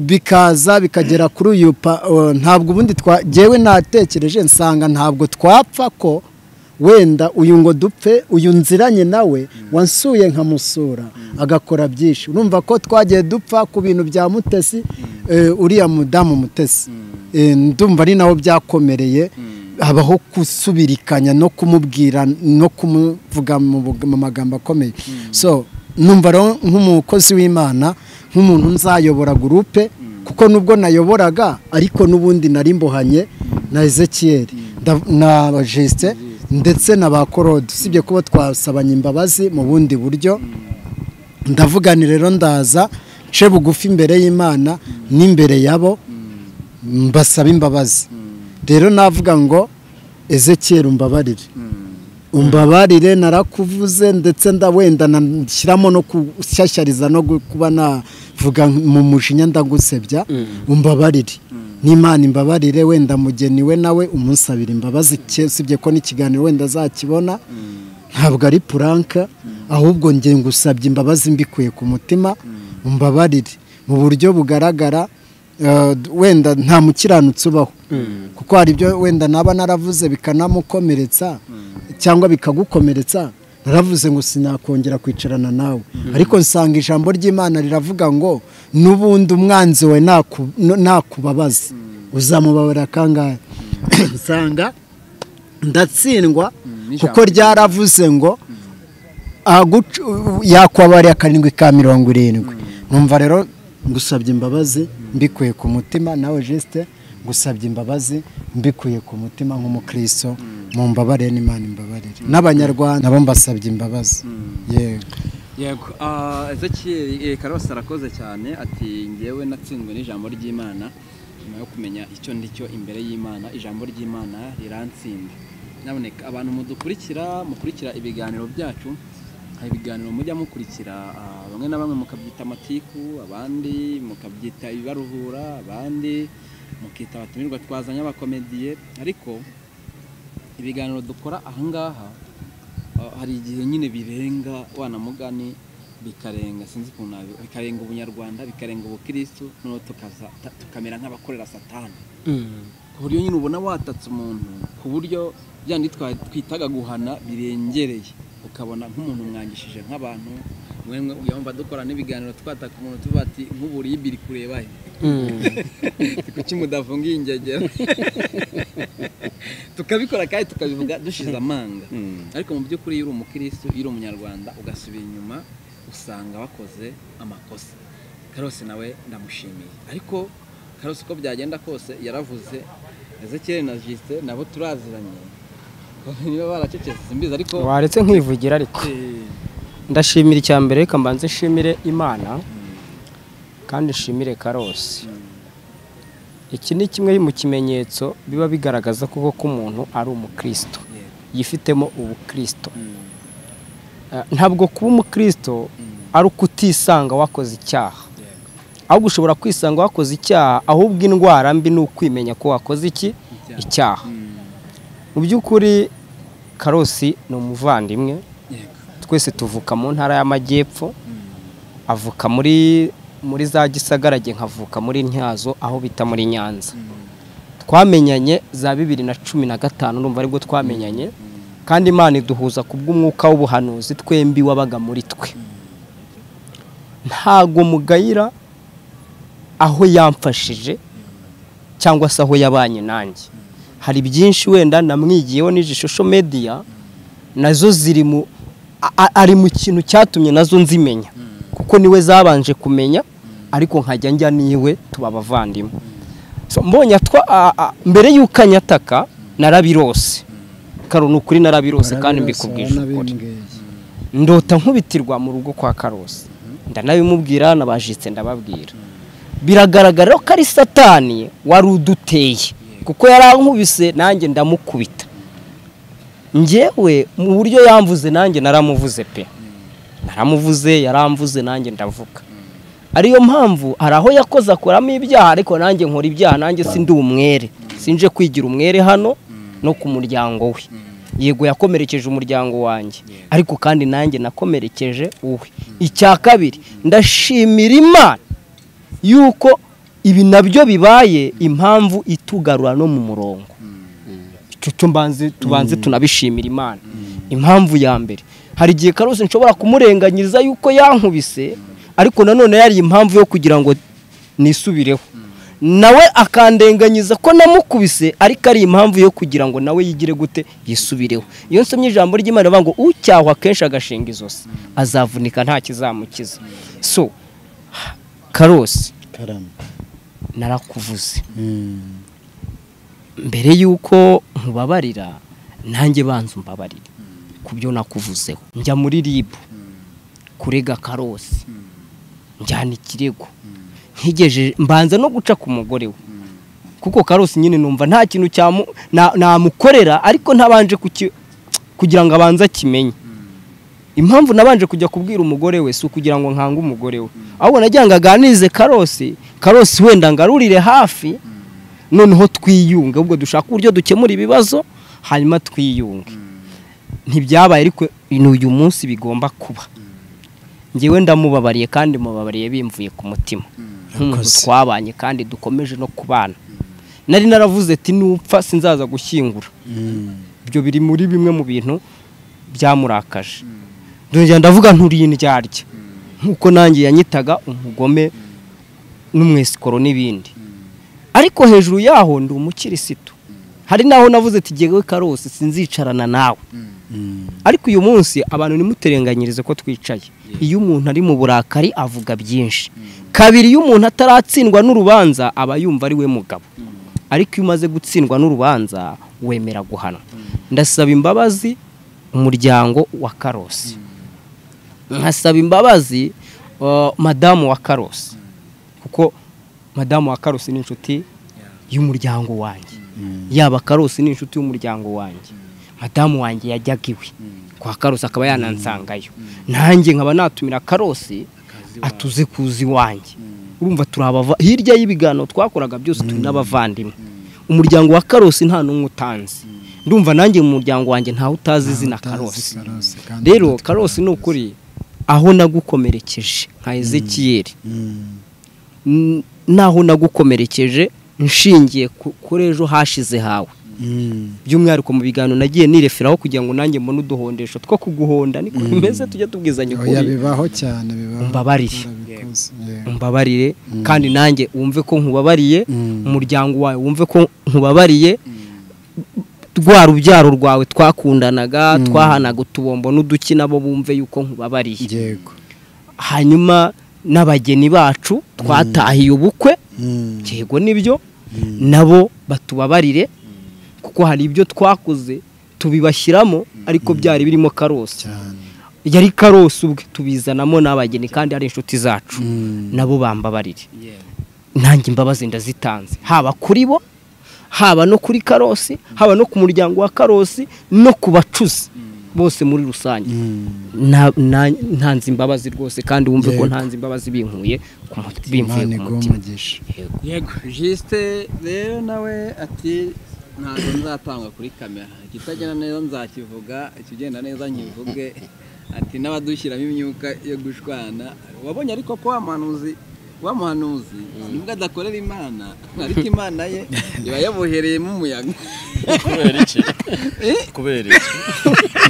[SPEAKER 8] bikaza bikagera kuri uyu pa- uh, ntabwo ubundi twa- jyewe natekereje nsanga ntabwo twapfa ko wenda uyu ngo dupfe uyu nziranye nawe wansuye nkamusura agakora byinshi urumva ko twagiye dupfa ku bintu bya mutesi eh, uriya mudamu mutesi Eh, ndumva ari naho byakomereye habaho gusubirikanya no kumubwira no kumuvuga mu bug- mu magambo akomeye so numva rero nk'umukozi w'imana nk'umuntu nzayobora gurupe kuko nubwo nayoboraga ariko n'ubundi nari mbohanye na ezekiyeri nda- na jeste ndetse na ba korode usibye kuba twasabanye imbabazi mu bundi buryo ndavugani rero ndaza nce bugufi imbere y'imana n'imbere yabo mbasaba imbabazi rero navuga ngo ezekiyeri umbabarire umbabarire narakuvuze ndetse ndawenda nashyiramo no gushyashyariza no gu- kuba navuga mu mujinya ndagusebya umbabarire n'imana imbabarire wenda mugeni we nawe umunsabira imbabazi ke- usibye ko n'ikiganiro wenda azakibona ntabwo ari puranka ahubwo njye ngusabye imbabazi mbikuye ku mutima umbabarire mu buryo bugaragara Uh, d- wenda nta mukiranutsi ubaho kuko hari ibyo wenda naba naravuze bikanamukomeretsa cyangwa bikagukomeretsa naravuze ngo sinakongera kwicarana nawe ariko nsanga ijambo ry'imana riravuga ngo n'ubundi umwanzi we naku- n- nakubabaza uzamubabarira kangahe usanga ndatsindwa
[SPEAKER 4] n'ijambo.
[SPEAKER 8] kuko ryaravuze ngo aguca- yakwabariye akarindwi ka mirongo irindwi numva rero ngusabye imbabazi mbikuye ku mutima nawe jisite ngusabye imbabazi mbikuye ku mutima nk'umukristo mu mbabarire n'imana imbabarire n'abanyarwanda nabo mbasabye imbabazi yego
[SPEAKER 4] yego ah, Ezekiel eh, karose arakoze cyane ati ngewe natsinzwe n'ijambo ry'imana nyuma yo kumenya icyo ndicyo imbere y'imana ijambo ry'imana riransinda naboneka abantu mudukurikira mukurikira ibiganiro byacu hari ibiganiro mujya mukurikira ah, bamwe na bamwe mukabyita amatiku abandi mukabyita ibibaruhura abandi mukita abatumirwa twazanye abakomediye ariko ibiganiro dukora ahangaha Uh, hari igihe nyine birenga wana mugani bikarenga sinzi ukuntu nabi- bikarenga ubunyarwanda bikarenga ubukristu noneho tukaza ta- tukamera nk'abakorera satani ku buryo nyine ubona watatse umuntu ku buryo byandi twitaga guhana birengereye ukabona nk'umuntu mwangishije nk'abantu mwemwe uyumva dukora n'ibiganiro twataka umuntu tuba ati nk'uburiye ibiri kureba he kuki mudafungiye ingegera tukabikora kandi tukabivuga dushize amanga ariko mu by'ukuri iyo uri umukirisitu iyo uri umunyarwanda ugasubira inyuma usanga wakoze amakosa karose nawe ndamushimiye ariko karose uko byagenda kose yaravuze ezekiyeli na jisite nabo turaziranye niba baracecetse mbizi ariko
[SPEAKER 7] waretse nkivugira ariko
[SPEAKER 4] eh,
[SPEAKER 7] ndashimira icya mbere reka mbanze nshimire imana kandi nshimire karose iki ni kimwe mu kimenyetso biba bigaragaza koko ko umuntu ari umukristo yifitemo ubukristo Eh, ntabwo kuba umukristo ari uko utisanga wakoze icyaha ahubwo ushobora kwisanga wakoze icyaha ahubwo indwara mbi ni ukwimenya ko wakoze iki icyaha mu by'ukuri karosi ni umuvandimwe twese tuvuka mu ntara y'amajyepfo avuka muri muri za gisagarage nkavuka muri ntyazo aho bita muri nyanza twamenyanye za bibiri na cumi na gatanu urumva aribwo twamenyanye kandi imana iduhuza ku bw'umwuka w'ubuhanuzi twembi wabaga muri twe ntago mugayira aho yamfashije cyangwa se aho yabanye nanjye hari byinshi wenda namwigiyeho n'ijishosho mediya nazo ziri mu a- a- ari mu kintu cyatumye nazo nzimenya kuko niwe zabanje kumenya ariko nkajya njya niwe tuba abavandimwe So, mbonye atwa a- a- mbere y'uko anyataka narabirose karo ni ukuri narabirose kandi mbikubwije ukuri ndota nkubitirwa mu rugo kwa karose ndanabimubwira nabajitse ndababwira biragaragara ko ari satani wari uduteye kuko yari ankubise nanjye ndamukubita njyewe mu buryo yamvuze nanjye naramuvuze pe naramuvuze yaramvuze nanjye ndavuga ariyo mpamvu hari aho yakoze akoramo ibyaha ariko nanjye nkora ibyaha nanjye sindi umwere sinje kwigira umwere hano no ku muryango we yego yakomerekeje umuryango wanjye ariko kandi nanjye nakomerekeje uwe icya kabiri ndashimira imana yuko ibi nabyo bibaye impamvu itugarura no mu murongo icyo cyo mbanze tubanze tunabishimira imana impamvu ya mbere hari igihe karose nshobora kumurenganyiriza yuko yankubise ariko nanone yari impamvu yo kugira ngo nisubireho nawe akandenganyiza ko namukubise ariko ari impamvu yo kugira ngo nawe yigire gute yisubireho iyo nsomye ijambo ry'imana rivuga ngo ucyahwa kenshi agashinga izosi azavunika nta kizamukiza so karose
[SPEAKER 8] karame
[SPEAKER 7] narakuvuze
[SPEAKER 8] Mm.
[SPEAKER 7] mbere y'uko nkubabarira nanjye banza umbabarire ku byo nakuvuzeho njya muri ribu kurega karosi njyana ikirego nkigeje mbanza no guca ku mugore we kuko karosi nyine numva nta kintu cyamu- na- namukorera ariko ntabanje kuki- kugira ngo abanze akimenye impamvu nabanje kujya kubwira umugore we si ukugira ngo nkange umugore we ahubwo nagira ngo aganirize karosi karosi wenda ngarurire hafi noneho twiyunge ubwo dushaka uburyo dukemura ibibazo hanyuma twiyunge ntibyabaye ariko ni uyu munsi bigomba kuba ngewe ndamubabariye kandi mubabariye bimvuye ku mutima nk'umuntu
[SPEAKER 8] Yakoze.
[SPEAKER 7] twabanye kandi dukomeje no kubana nari naravuze ati nupfa sinzaza gushyingura ibyo biri muri bimwe mu bintu byamurakaje ndongera ndavuga nturiye indyarya nk'uko nanjye yanyitaga umugome n'umwesikoro n'ibindi ariko hejuru yaho ndi umukirisitu hari naho navuze ati jyewe karose sinzicarana nawe ariko uyu munsi abantu nimuterenganyirize ko twicaye iyo umuntu ari mu burakari avuga byinshi kabiri iyo umuntu ataratsindwa n'urubanza aba yumva ari we mugabo ariko iyo umaze gutsindwa n'urubanza wemera guhanwa ndasaba imbabazi umuryango wa karosi nkasaba imbabazi uh, madamu wa karosi kuko madamu wa karosi ni inshuti y'umuryango wanjye yaba karosi ni inshuti y'umuryango wanjye madamu wanjye yajyaga iwe kwa karosi akaba yanansangayo nanjye nkaba natumira karosi atuze kuza iwanjye urumva turi abava hirya y'ibiganiro twakoraga byose turi n'abavandimwe umuryango wa karosi nta n'umwe utanzi ndumva nanjye mu muryango wanjye ntawe utazi izina karosi rero karosi ni ukuri aho nagukomerekeje nka ezekiyeri n- naho nagukomerekeje nshingiye ku- kuri ejo hashize hawe by'umwihariko mu biganiro nagiye nireferaho kugira ngo nanjye mbone uduhondesho two kuguhonda niko bimeze tujya tubwizanya
[SPEAKER 8] oya
[SPEAKER 7] ukuri
[SPEAKER 8] bibaho cyane bibaho
[SPEAKER 7] Umbabarire.
[SPEAKER 8] Barabikoze, yego.
[SPEAKER 7] umbabarire kandi nanjye wumve ko nkubabariye
[SPEAKER 8] Mm.
[SPEAKER 7] umuryango wawe wumve ko nkubabariye rwa rubyaro rwawe twakundanaga twahanaga utubombo n'uduki nabo bumve yuko nkubabariye
[SPEAKER 8] yego
[SPEAKER 7] hanyuma n'abageni bacu twatahiye ubukwe
[SPEAKER 8] Mm.
[SPEAKER 7] yego nibyo nabo batubabarire kuko hari ibyo twakoze tubibashyiramo ariko byari birimo karosi
[SPEAKER 8] cyane
[SPEAKER 7] yari karosi ubwe tubizanamo n'abageni kandi ari inshuti zacu
[SPEAKER 8] Mm.
[SPEAKER 7] nabo bambabarire nanjye imbabazi ndazitanze haba kuri bo haba no kuri karosi haba no ku muryango wa karosi no ku bacuzi bose muri rusange
[SPEAKER 8] Mm.
[SPEAKER 7] na- na- ntanze imbabazi rwose kandi wumve ko
[SPEAKER 8] Yego.
[SPEAKER 7] ntanze imbabazi binkuye ku muti- bimvuye
[SPEAKER 8] imana
[SPEAKER 7] ku
[SPEAKER 8] iguha
[SPEAKER 7] mutima
[SPEAKER 8] umugisha
[SPEAKER 7] Yego.
[SPEAKER 4] jisite rero nawe ati ntabwo nzatanga kuri kamera ikitagenda neza nzakivuga ikigenda neza nkivuge ati n'abadushyiramo imyuka yo gushwana wabonye ariko ko wa muhanuzi wa muhanuzi nubwo adakorera imana ariko imana ye iba yabohereyemo umuyaga
[SPEAKER 5] kubera iki kubera iki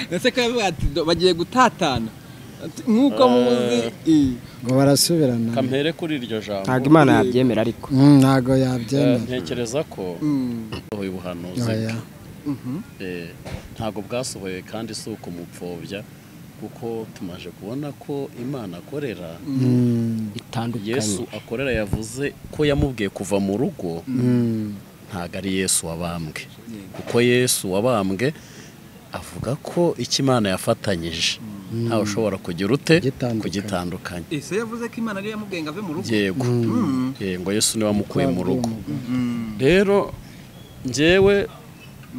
[SPEAKER 4] ndetse ko yavuga ati "Do- bagiye gutatana Ati, nk'uko muzi i-
[SPEAKER 8] ngo barasubirana
[SPEAKER 5] kampere kuri iryo jambo
[SPEAKER 7] ntabwo imana yabyemera ariko
[SPEAKER 8] Mm, ntago
[SPEAKER 5] Eh,
[SPEAKER 8] yabyemera
[SPEAKER 5] ntekereza ko
[SPEAKER 4] Mm.
[SPEAKER 5] uyu buhanuzi
[SPEAKER 8] oya
[SPEAKER 5] Eh, ntabwo bwasohoye kandi si ukumupfobya kuko tumaje kubona ko imana akorera
[SPEAKER 8] Mm.
[SPEAKER 5] yesu
[SPEAKER 7] bitandukanye
[SPEAKER 5] akorera yavuze ko yamubwiye kuva mu rugo
[SPEAKER 8] Mm.
[SPEAKER 5] ntabwo ari yesu wabambwe kuko yesu wabambwe avuga ko icyo imana yafatanyije ntawe ushobora kugira ute
[SPEAKER 8] Gitandukanye.
[SPEAKER 5] kugitandukanye
[SPEAKER 4] ese yavuze ko imana ariyo yamugenga ave mu rugo
[SPEAKER 5] yego Eh, ngo yesu niwe wamukuye mu rugo
[SPEAKER 4] Mm.
[SPEAKER 5] rero njyewe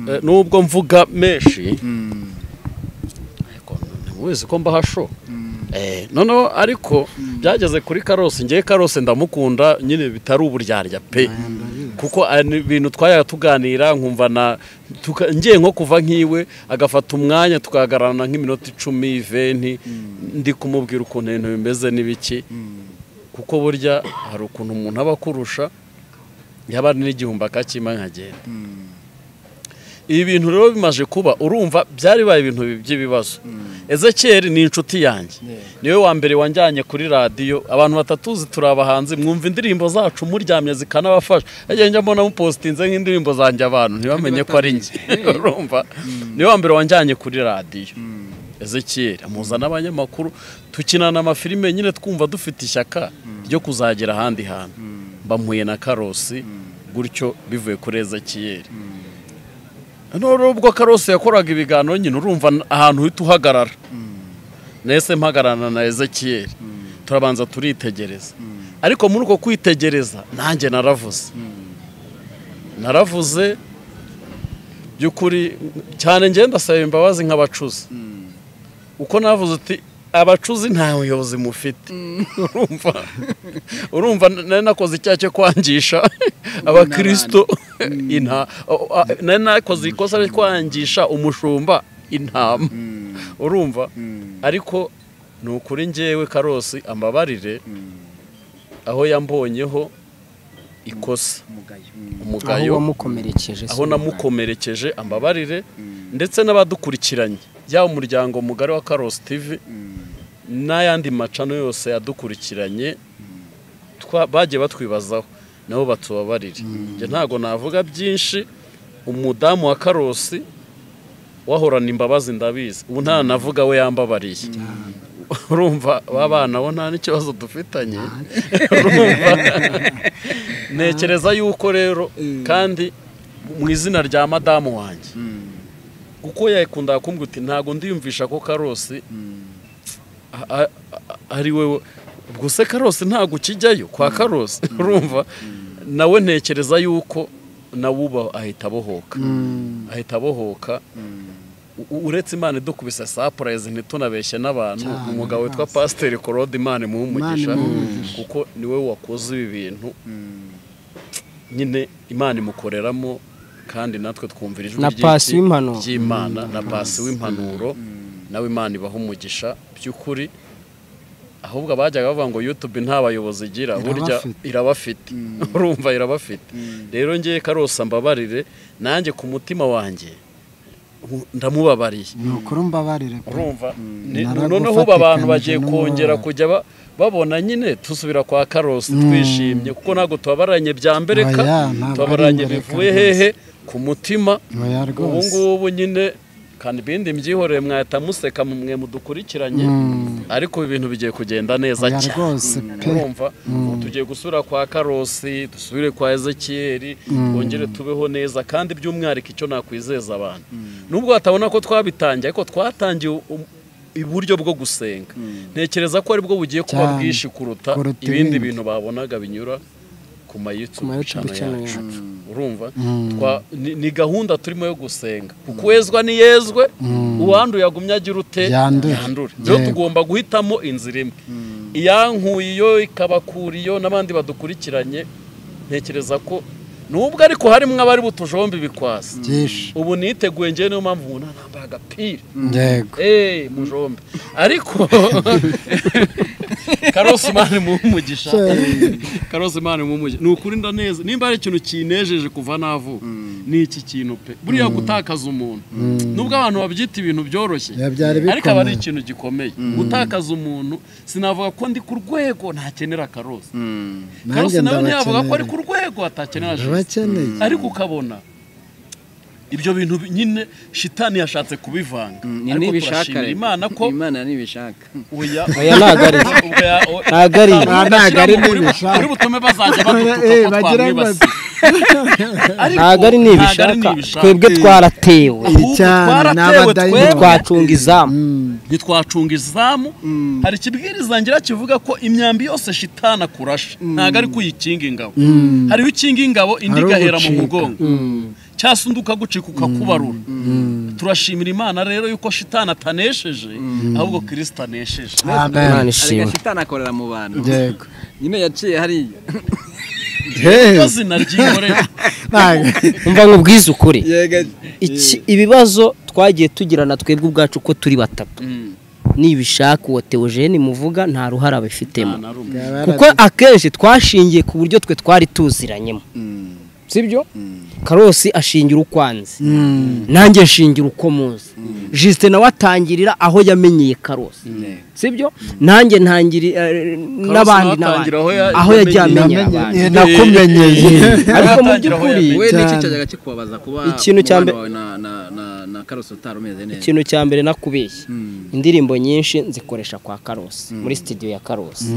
[SPEAKER 5] eh, nubwo mvuga menshi ariko ntimubizi ko mbahasho Eh, noneho ariko byageze kuri karose ngewe karose ndamukunda nyine bitari uburyarya pe kuko ari ibintu twayaga tuganira nkumva na tuka- ngiye nko kuva nk'iwe agafata umwanya tukahagararana nk'iminota icumi venti ndi kumubwira ukuntu ibintu bimeze n'ibiki kuko burya hari ukuntu umuntu aba akurusha yaba ari n'igihumbi akakima nkagenda ibi bintu rero bimaze kuba urumva byari bibaye ibintu by'ibibazo ezekiyeri ni inshuti yanjye niwe wa mbere wanjyanye kuri radiyo abantu batatuzi turi abahanzi mwumva indirimbo zacu muryamye zikanabafasha yagiye njya mbona mupositinze nk'indirimbo zanjye abantu ntibamenye ko ari njye urumva niwe wa mbere wanjyanye kuri radiyo ezekiyeri amuza n'abanyamakuru tukinana amafilime nyine twumva dufite ishyaka ryo kuzagera ahandi hantu mbamuye na karosi gutyo bivuye kuri ezekiyeri noneho ubwo karose yakoraga ibiganiro nyine urumva n- ahantu uhita uhagarara nese mpagararana na ezekiyeri turabanza turitegereza ariko muri uko kwitegereza nanjye naravuze naravuze by'ukuri cyane ngenda ndasaba imbabazi nk'abacuzi uko navuze uti abacuzi nta buyobozi mufite urumva urumva nari nakoze icyaha cyo kwangisha abakirisito inta o- o- a- nari nakoze ikosa ryo kwangisha umushumba intama urumva ariko ni ukuri ngewe karosi ambabarire aho yambonyeho ikosa
[SPEAKER 7] aho
[SPEAKER 5] umugayo
[SPEAKER 7] wamukomerekeje
[SPEAKER 5] aho namukomerekeje ambabarire ndetse n'abadukurikiranye yaba umuryango mugari wa karosi tivi n'ayandi macano yose yadukurikiranye twa- bagiye batwibazaho nabo batubabarire Njye ntabwo navuga byinshi umudamu wa karosi wahorana imbabazi ndabizi ubu nta navuga we yambabariye urumva ba bana bo nta n'ikibazo dufitanye urumva ntekereza yuko rero kandi mu izina rya madamu wanjye kuko yakundaga kumbwira uti ntabwo ndiyumvisha ko karosi a- a- a- ari we ubwo se karosi ntabwo ukijyayo kwa karosi urumva nawe ntekereza yuko nawe uba ahita abohoka ahita abohoka U- u- uretse imana idukubise sapurayizi ntitunabeshye n'abantu umugabo witwa pasiteri korode imana imuhe umugisha kuko niwe wakoze ibi bintu nyine imana imukoreramo kandi natwe twumvira ijwi
[SPEAKER 7] Na
[SPEAKER 5] ry'iki-
[SPEAKER 7] pasi w'impanuro.
[SPEAKER 5] ry'imana na pasi w'impanuro nawe imana ibaha umugisha by'ukuri ahubwo abajyaga bavuga ngo yutube nta bayobozi igira burya
[SPEAKER 8] Irabafite.
[SPEAKER 5] irabafite urumva irabafite rero ngewe karosa mbabarire nanjye ku mutima wanjye nku- ndamubabariye
[SPEAKER 8] ni ukuri mbabarire pe.
[SPEAKER 5] urumva Ni-
[SPEAKER 8] Naragufatikanyije
[SPEAKER 5] noneho ubu abantu bagiye
[SPEAKER 8] n'umubabaro.
[SPEAKER 5] kongera kujya ba- babona nyine dusubira kwa karosi twishimye kuko ntabwo tubabaranye bya mbere
[SPEAKER 8] Oya,
[SPEAKER 5] ka
[SPEAKER 8] ntabwo
[SPEAKER 5] tubabaranye
[SPEAKER 8] ari mbere
[SPEAKER 5] bivuye
[SPEAKER 8] ka
[SPEAKER 5] hehe ku mutima
[SPEAKER 8] Oya
[SPEAKER 5] ubu
[SPEAKER 8] rwose
[SPEAKER 5] ngubu nyine kandi ibindi mbyihoreye mwahita museka mwe mudukurikiranye ariko ibintu bigiye kugenda neza
[SPEAKER 8] Oya
[SPEAKER 5] cyane
[SPEAKER 8] rwose pe
[SPEAKER 5] urumva ubu tugiye gusubira kwa karosi dusubire kwa ezekiyeri twongere tubeho neza kandi by'umwihariko icyo nakwizeza abantu nubwo batabona ko twabitangiye ariko twatangiye u- iburyo bwo gusenga ntekereza ko aribwo bugiye kuba
[SPEAKER 8] Cyane.
[SPEAKER 5] bwinshi kuruta
[SPEAKER 8] Kuruta
[SPEAKER 5] ibindi
[SPEAKER 8] ibindi.
[SPEAKER 5] bintu babonaga binyura ku mayutubu
[SPEAKER 7] YouTube channel
[SPEAKER 5] yacu urumva Twa- ni- ni gahunda turimo yo gusenga kukwezwa ni yezwe uwanduye agumye agira ute
[SPEAKER 8] Yandure.
[SPEAKER 5] rero
[SPEAKER 8] Yego.
[SPEAKER 5] tugomba guhitamo inzira imwe iyankuye iyo ikabakura iyo n'abandi badukurikiranye ntekereza ko nubwo ariko harimo abari butujombe ibikwasi
[SPEAKER 8] byinshi
[SPEAKER 5] ubu niteguye ngewe niyo mpamvu ubu nambaye agapira
[SPEAKER 8] yego
[SPEAKER 5] eee mujombe ariko karosi imana imuhumugisha karosi imana imuhumugisha ni ukuri ndaneza nimba hari ikintu kinejeje kuva navuka ni iki kintu pe buriya gutakaza umuntu nubwo abantu babyita ibintu byoroshye
[SPEAKER 8] Ya, byari
[SPEAKER 5] ariko aba ari
[SPEAKER 8] bikomeye.
[SPEAKER 5] ikintu gikomeye gutakaza umuntu sinavuga ko ndi ku rwego ndakenera karosi karosi
[SPEAKER 8] Nanjye
[SPEAKER 5] nawe ntiyavuga ko ari
[SPEAKER 8] ndabakeneye.
[SPEAKER 5] ku rwego atakenera jisite
[SPEAKER 8] ndabakeneye
[SPEAKER 5] ariko ukabona ibyo bintu bi- nyine shitani yashatse kubivanga
[SPEAKER 4] ni
[SPEAKER 5] ariko
[SPEAKER 4] nibishaka
[SPEAKER 5] turashimira
[SPEAKER 4] rero.
[SPEAKER 5] imana ko
[SPEAKER 4] imana nibishaka
[SPEAKER 5] oya
[SPEAKER 7] Oya, ntago ari. Ntago ari.
[SPEAKER 8] Ntago ari nibishaka.
[SPEAKER 5] uri butume bazajya badutuka
[SPEAKER 8] Eh,
[SPEAKER 5] ko
[SPEAKER 8] bagira ngo-
[SPEAKER 5] twamwibasiye Ariko
[SPEAKER 7] ntago ari nibishaka twebwe twaratewe
[SPEAKER 5] ahubwo
[SPEAKER 8] Cyane,
[SPEAKER 5] twaratewe
[SPEAKER 8] n'abadayimoni.
[SPEAKER 5] twebwe
[SPEAKER 7] twacunga izamu
[SPEAKER 5] ntitwacunga izamu hari ikibwiriza ngira kivuga ko imyambi yose shitana kurasha ntago ari ko uyikinga ingabo hariho ukinga ingabo indi
[SPEAKER 8] Hari
[SPEAKER 5] igahera mu
[SPEAKER 8] ugucika.
[SPEAKER 5] mugongo cyangwa undi ukagucika ukakubarura turashimira imana rero yuko shitani atanesheje ahubwo kirisita anesheje
[SPEAKER 7] imana
[SPEAKER 4] ariko
[SPEAKER 7] ishimwe
[SPEAKER 4] shitani akorera mu bantu
[SPEAKER 8] yego
[SPEAKER 4] nyine yaciye hariya
[SPEAKER 5] iyo zina ryikorera
[SPEAKER 7] umva nkubwize ukuri
[SPEAKER 4] yega
[SPEAKER 7] iki ibibazo twagiye tugirana twebwe ubwacu ko turi batatu nibishaka uwo teogene muvuga nta ruhare abifitemo kuko akenshi twashingiye ku buryo twe twari tuziranyemo sibyo karosi ashingira ukwanze nanjye nshingira uko muzi jisite nawe atangirira aho yamenyeye karosi sibyo nanjye ntangiri eh, n'abandi
[SPEAKER 5] nawe
[SPEAKER 7] n'abandi
[SPEAKER 5] atangira aho ya-
[SPEAKER 7] aho yagiye
[SPEAKER 5] yamenyeye
[SPEAKER 7] amenyera abandi
[SPEAKER 8] nakumenyeye
[SPEAKER 7] ariko mu
[SPEAKER 5] atangira aho
[SPEAKER 7] by'ukuri
[SPEAKER 4] we
[SPEAKER 8] Cyane.
[SPEAKER 4] n'iki cyajyaga kikubabaza kuba
[SPEAKER 7] Ikintu cya
[SPEAKER 4] umubano
[SPEAKER 7] mbere-
[SPEAKER 4] wawe na- na- na- na karosi utari umeze neza
[SPEAKER 7] ikintu cya mbere nakubeshya indirimbo nyinshi nzikoresha kwa karosi muri sitidiyo ya karosi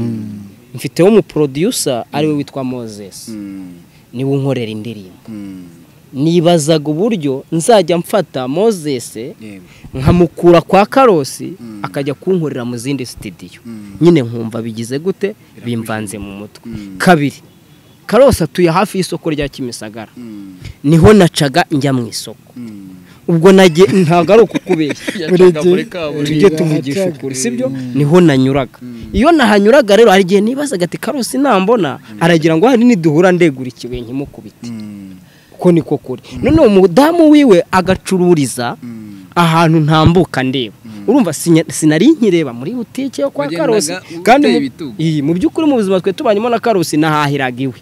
[SPEAKER 7] mfiteho umuporodiyusa ariwe witwa moses niwe unkorera indirimbo nibazaga uburyo nzajya mfata moses nkamukura kwa karosi akajya kunkorera mu zindi sitidiyo nyine nkumva bigize gute bimvanze mu mutwe kabiri karosi atuye hafi y'isoko rya kimisagara niho nacaga njya mu isoko ubwo nagiye ntabwo ari ukukubeshya tujye tuvugisha ukuri sibyo niho nanyuraga iyo nahanyuraga rero hari igihe nibazaga ati karosi nambona aragira ngo hari niduhura ndegura ikibuye nkimukubite ko niko kuri noneho umudamu wiwe agacururiza ahantu ntambuka ndeba urumva sinya- sinari nkireba muri butike yo kwa
[SPEAKER 4] Wagendaga
[SPEAKER 7] karosi
[SPEAKER 4] uteye
[SPEAKER 7] kandi mu-
[SPEAKER 4] ibitugu.
[SPEAKER 7] iyi, mu by'ukuri mu buzima twe tubanyemo na karosi nahahiraga iwe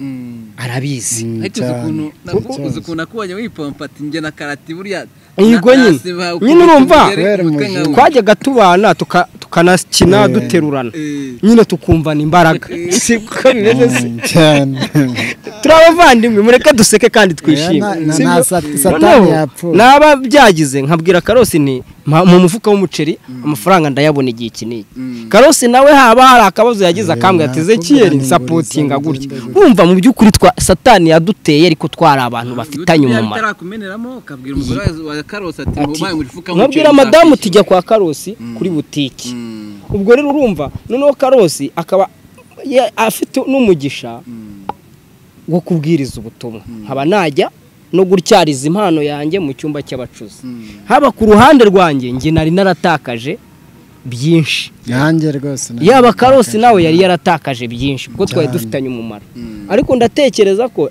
[SPEAKER 7] arabizi
[SPEAKER 4] ariko uzi ukuntu na- uzi ukuntu nakubonye wipompa ati njye na karati buriya
[SPEAKER 7] Yego
[SPEAKER 4] na-
[SPEAKER 7] nyine.
[SPEAKER 4] nasiba
[SPEAKER 7] Nyine urumva.
[SPEAKER 4] ukuntu tugere
[SPEAKER 8] Kubera
[SPEAKER 4] umutwe nka
[SPEAKER 8] umujinya.
[SPEAKER 4] we.
[SPEAKER 7] twajyaga tubana tuka- tukanakina duterurana nyine tukumvana imbaraga si ko bimeze se
[SPEAKER 8] cyane
[SPEAKER 7] turi abavandimwe mureke duseke kandi twishime
[SPEAKER 8] Na- na-
[SPEAKER 7] Si
[SPEAKER 8] na
[SPEAKER 7] byo?
[SPEAKER 8] sat- satani
[SPEAKER 7] Noneho,
[SPEAKER 8] yapfuye
[SPEAKER 7] naba byagize nkabwira karosi nti "Mpa- mu mufuka w'umuceri amafaranga ndayabona igihe iki n'iki karosi nawe haba hari akabazo yagize akambwira ati
[SPEAKER 8] nakubwira
[SPEAKER 7] ezekiyeri
[SPEAKER 8] ngo
[SPEAKER 7] sapotinga
[SPEAKER 8] nguriza,
[SPEAKER 7] gutya
[SPEAKER 8] nguriza."
[SPEAKER 7] wumva mu by'ukuri twa satani yaduteye ariko twari abantu bafitanye umumaro
[SPEAKER 4] bitarakumeneramo ukabwira umugore wa karose ati mubaye mu mufuka
[SPEAKER 7] nkabwira madamu tujya kwa karosi kuri butiki ubwo rero urumva noneho karosi akaba ya- afite n'umugisha wo kubwiriza ubutumwa nkaba najya no gutyariza impano yanjye mu cyumba cy'abacuzi haba ku ruhande rwanjye njye nari naratakaje byinshi
[SPEAKER 8] nanjye rwose na-
[SPEAKER 7] yaba karosi nawe yari yaratakaje byinshi kuko twari dufitanye umumaro ariko ndatekereza ko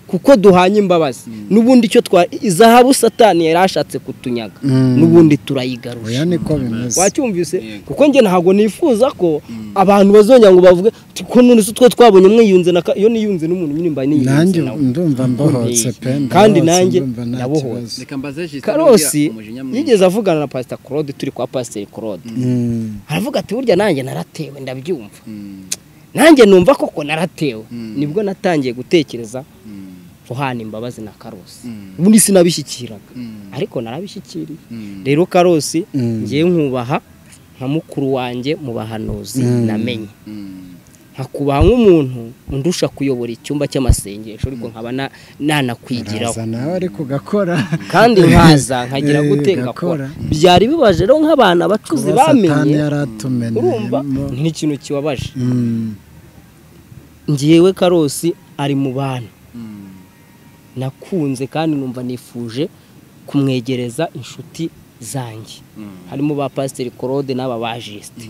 [SPEAKER 7] kuko duhanye imbabazi n'ubundi icyo twa izahabu satani yari ashatse kutunyaga
[SPEAKER 8] Mm.
[SPEAKER 7] n'ubundi
[SPEAKER 8] oya
[SPEAKER 7] turayigarusha
[SPEAKER 8] niko bimeze
[SPEAKER 7] wacyumvise kuko njye ntabwo nifuza ko abantu bazongera ngo bavuge "Ti, ko none se twe twabonye umwe yunze na ka- iyo niyunze n'umuntu nyine mba niyunze
[SPEAKER 8] nanjye
[SPEAKER 7] nawe
[SPEAKER 8] ndumva mbohotse pe
[SPEAKER 7] kandi
[SPEAKER 8] mbohotse,
[SPEAKER 7] nanjye
[SPEAKER 8] ndumva nta
[SPEAKER 7] nabohotse.
[SPEAKER 8] kibazo.
[SPEAKER 4] reka mbaze jisita
[SPEAKER 7] karosi
[SPEAKER 4] umujinya mwinshi.
[SPEAKER 7] yigeze avugana na pasita claude turi kwa pasiteri claude
[SPEAKER 8] Mm.
[SPEAKER 7] aravuga ati burya nanjye naratewe ndabyumva nanjye numva koko naratewe nibwo natangiye gutekereza guhana imbabazi na karosi ubundi sinabishyikiraga ariko narabishyikiriye rero karosi ngewe nkubaha nka mukuru wanjye mu bahanuzi namenye nkakubaha nk'umuntu undusha kuyobora icyumba cy'amasengesho ariko nkaba na- nanakwigiraho
[SPEAKER 8] Uraza nawe ariko ugakora
[SPEAKER 7] kandi nkaza nkagira
[SPEAKER 8] Eh,
[SPEAKER 7] gute
[SPEAKER 8] ugakora.
[SPEAKER 7] ngakora byari bibaje rero nk'abana abacuzi
[SPEAKER 8] kuba satani
[SPEAKER 7] bamenye
[SPEAKER 8] yari atumeneye
[SPEAKER 7] urumva
[SPEAKER 8] mo.
[SPEAKER 7] nk'ikintu kibabaje
[SPEAKER 8] Mm.
[SPEAKER 7] ngewe karosi ari mu bantu nakunze kandi numva nifuje kumwegereza inshuti zanjye harimo ba pasiteri korode n'aba ba jisite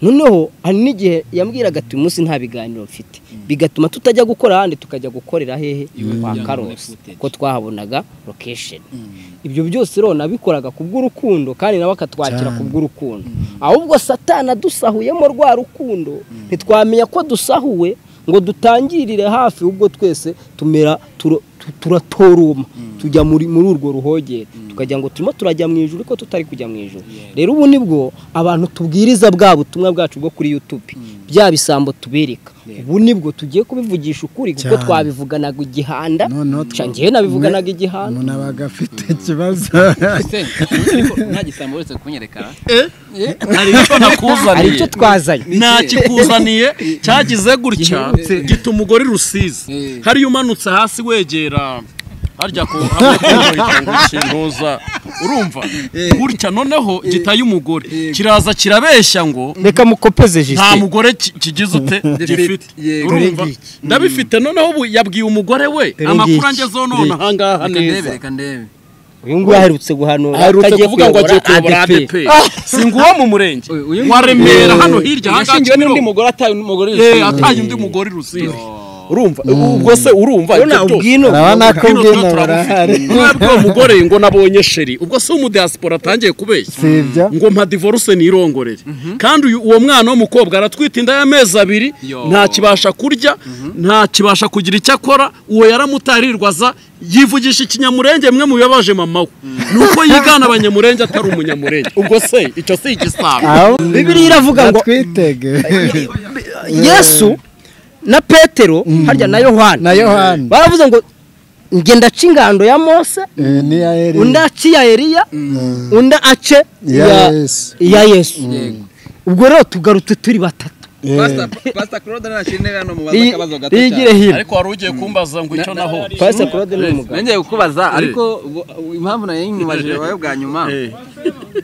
[SPEAKER 7] noneho hari n'igihe yambwiraga ati uyu munsi nta biganiro mfite bigatuma tutajya gukora ahandi tukajya gukorera hehe kwa karosi ko twahabonaga lokesheni ibyo byose rero nabikoraga ku bw'urukundo kandi nawe akatwakira ku
[SPEAKER 8] Cyane.
[SPEAKER 7] bw'urukundo ahubwo satana dusahuyemo rwa rukundo ntitwamenya ko dusahuwe ngo dutangirire hafi ubwo twese tumera turo- tu- turatoruma tujya muri muri urwo ruhogere tukagira ngo turimo turajya mu ijoro ariko tutari kujya mu ijoro rero ubu nibwo abantu tubwiriza bwa butumwa bwacu bwo kuri youtube bya bisambo tubereka ubu nibwo tugiye kubivugisha ukuri kuko
[SPEAKER 8] Cyane.
[SPEAKER 7] twabivuganaga igihanda
[SPEAKER 8] Noneho tw-
[SPEAKER 7] Ca njyewe nabivuganaga igihanda
[SPEAKER 8] umuntu abaga afite ikibazo
[SPEAKER 4] Se, ariko nta gisambo uretse kunyerekana
[SPEAKER 5] hari icyo
[SPEAKER 7] hari icyo
[SPEAKER 5] nakuzaniye
[SPEAKER 7] twazanye
[SPEAKER 5] ntakikuzaniye cyagize gutya
[SPEAKER 4] Gihindutse.
[SPEAKER 5] gita umugore rusizi
[SPEAKER 4] Eh.
[SPEAKER 5] hariya umanutse hasi wegera harya ku hamwe kubohita ngo kintuza urumva gutya noneho gitaye umugore kiraza kirabeshya ngo
[SPEAKER 7] reka mukopeze
[SPEAKER 5] nta
[SPEAKER 7] jisite
[SPEAKER 5] mugore ki- kigize ute gifite
[SPEAKER 4] Yego.
[SPEAKER 5] urumva ndabifite noneho ubu yabwiye umugore we amakuru anjye zonona ahangaha
[SPEAKER 4] reka ndebe
[SPEAKER 5] neza
[SPEAKER 4] reka ndebe
[SPEAKER 7] uyu nguyu aherutse guhanura
[SPEAKER 5] aherutse
[SPEAKER 7] atagiye
[SPEAKER 5] kuvuga ngo agiye kuyobora
[SPEAKER 7] kuyobora ADP
[SPEAKER 5] ADP si nguwo mu murenge
[SPEAKER 4] Uyu- uyu-
[SPEAKER 5] wa remera hano hirya ahangaha
[SPEAKER 4] yashingiwe n'undi
[SPEAKER 5] Kimironko.
[SPEAKER 4] mugore ataye umugore
[SPEAKER 5] Eh,
[SPEAKER 4] yashingiwe.
[SPEAKER 5] ataye undi mugore rusizi urumva ubwo se urumva
[SPEAKER 7] urabona
[SPEAKER 5] ibyo byose?
[SPEAKER 7] ubwino
[SPEAKER 8] urabona ko
[SPEAKER 5] Bwino
[SPEAKER 8] ubwino
[SPEAKER 5] turabufite.
[SPEAKER 8] burahari
[SPEAKER 5] mwebwe uwo mugore ngo nabonye sheri ubwo se umudiyasipora atangiye kubeshya
[SPEAKER 8] si ibyo
[SPEAKER 5] ngo mpa divorce nirongorere kandi uyu- uwo mwana w'umukobwa aratwita inda y'amezi abiri
[SPEAKER 4] Yo.
[SPEAKER 5] nta kibasha kurya nta kibasha kugira icyo akora uwo yaramutarirwaza yivugisha ikinyamurenge mwe mu bibabaje mama we ni uko yigana abanyamurenge atari umunyamurenge ubwo se icyo si igisabo
[SPEAKER 7] bibiriya iravuga ngo
[SPEAKER 8] twitege
[SPEAKER 7] yesu na petero harya na yohana
[SPEAKER 8] Na Yohana.
[SPEAKER 7] baravuze ngo nge ndaca ingando ya mose
[SPEAKER 8] ni ya eri
[SPEAKER 7] undi ace iya eliya undi ace
[SPEAKER 8] Ya
[SPEAKER 7] iya-
[SPEAKER 8] Yesu.
[SPEAKER 7] iya yesu ubwo rero tugarutse turi batatu
[SPEAKER 4] Pastor- Pastor Claude nashimwe hano mubaza
[SPEAKER 7] Iyi-
[SPEAKER 4] akabazo gato cyane.
[SPEAKER 7] iyigire hino
[SPEAKER 5] ariko wari ugiye kumbaza ngo icyo naho
[SPEAKER 7] pasiteri claude ni umugabo
[SPEAKER 4] nongeye kukubaza ariko ubu- ubu impamvu nayo nyibajije wowe bwa nyuma
[SPEAKER 5] Eh.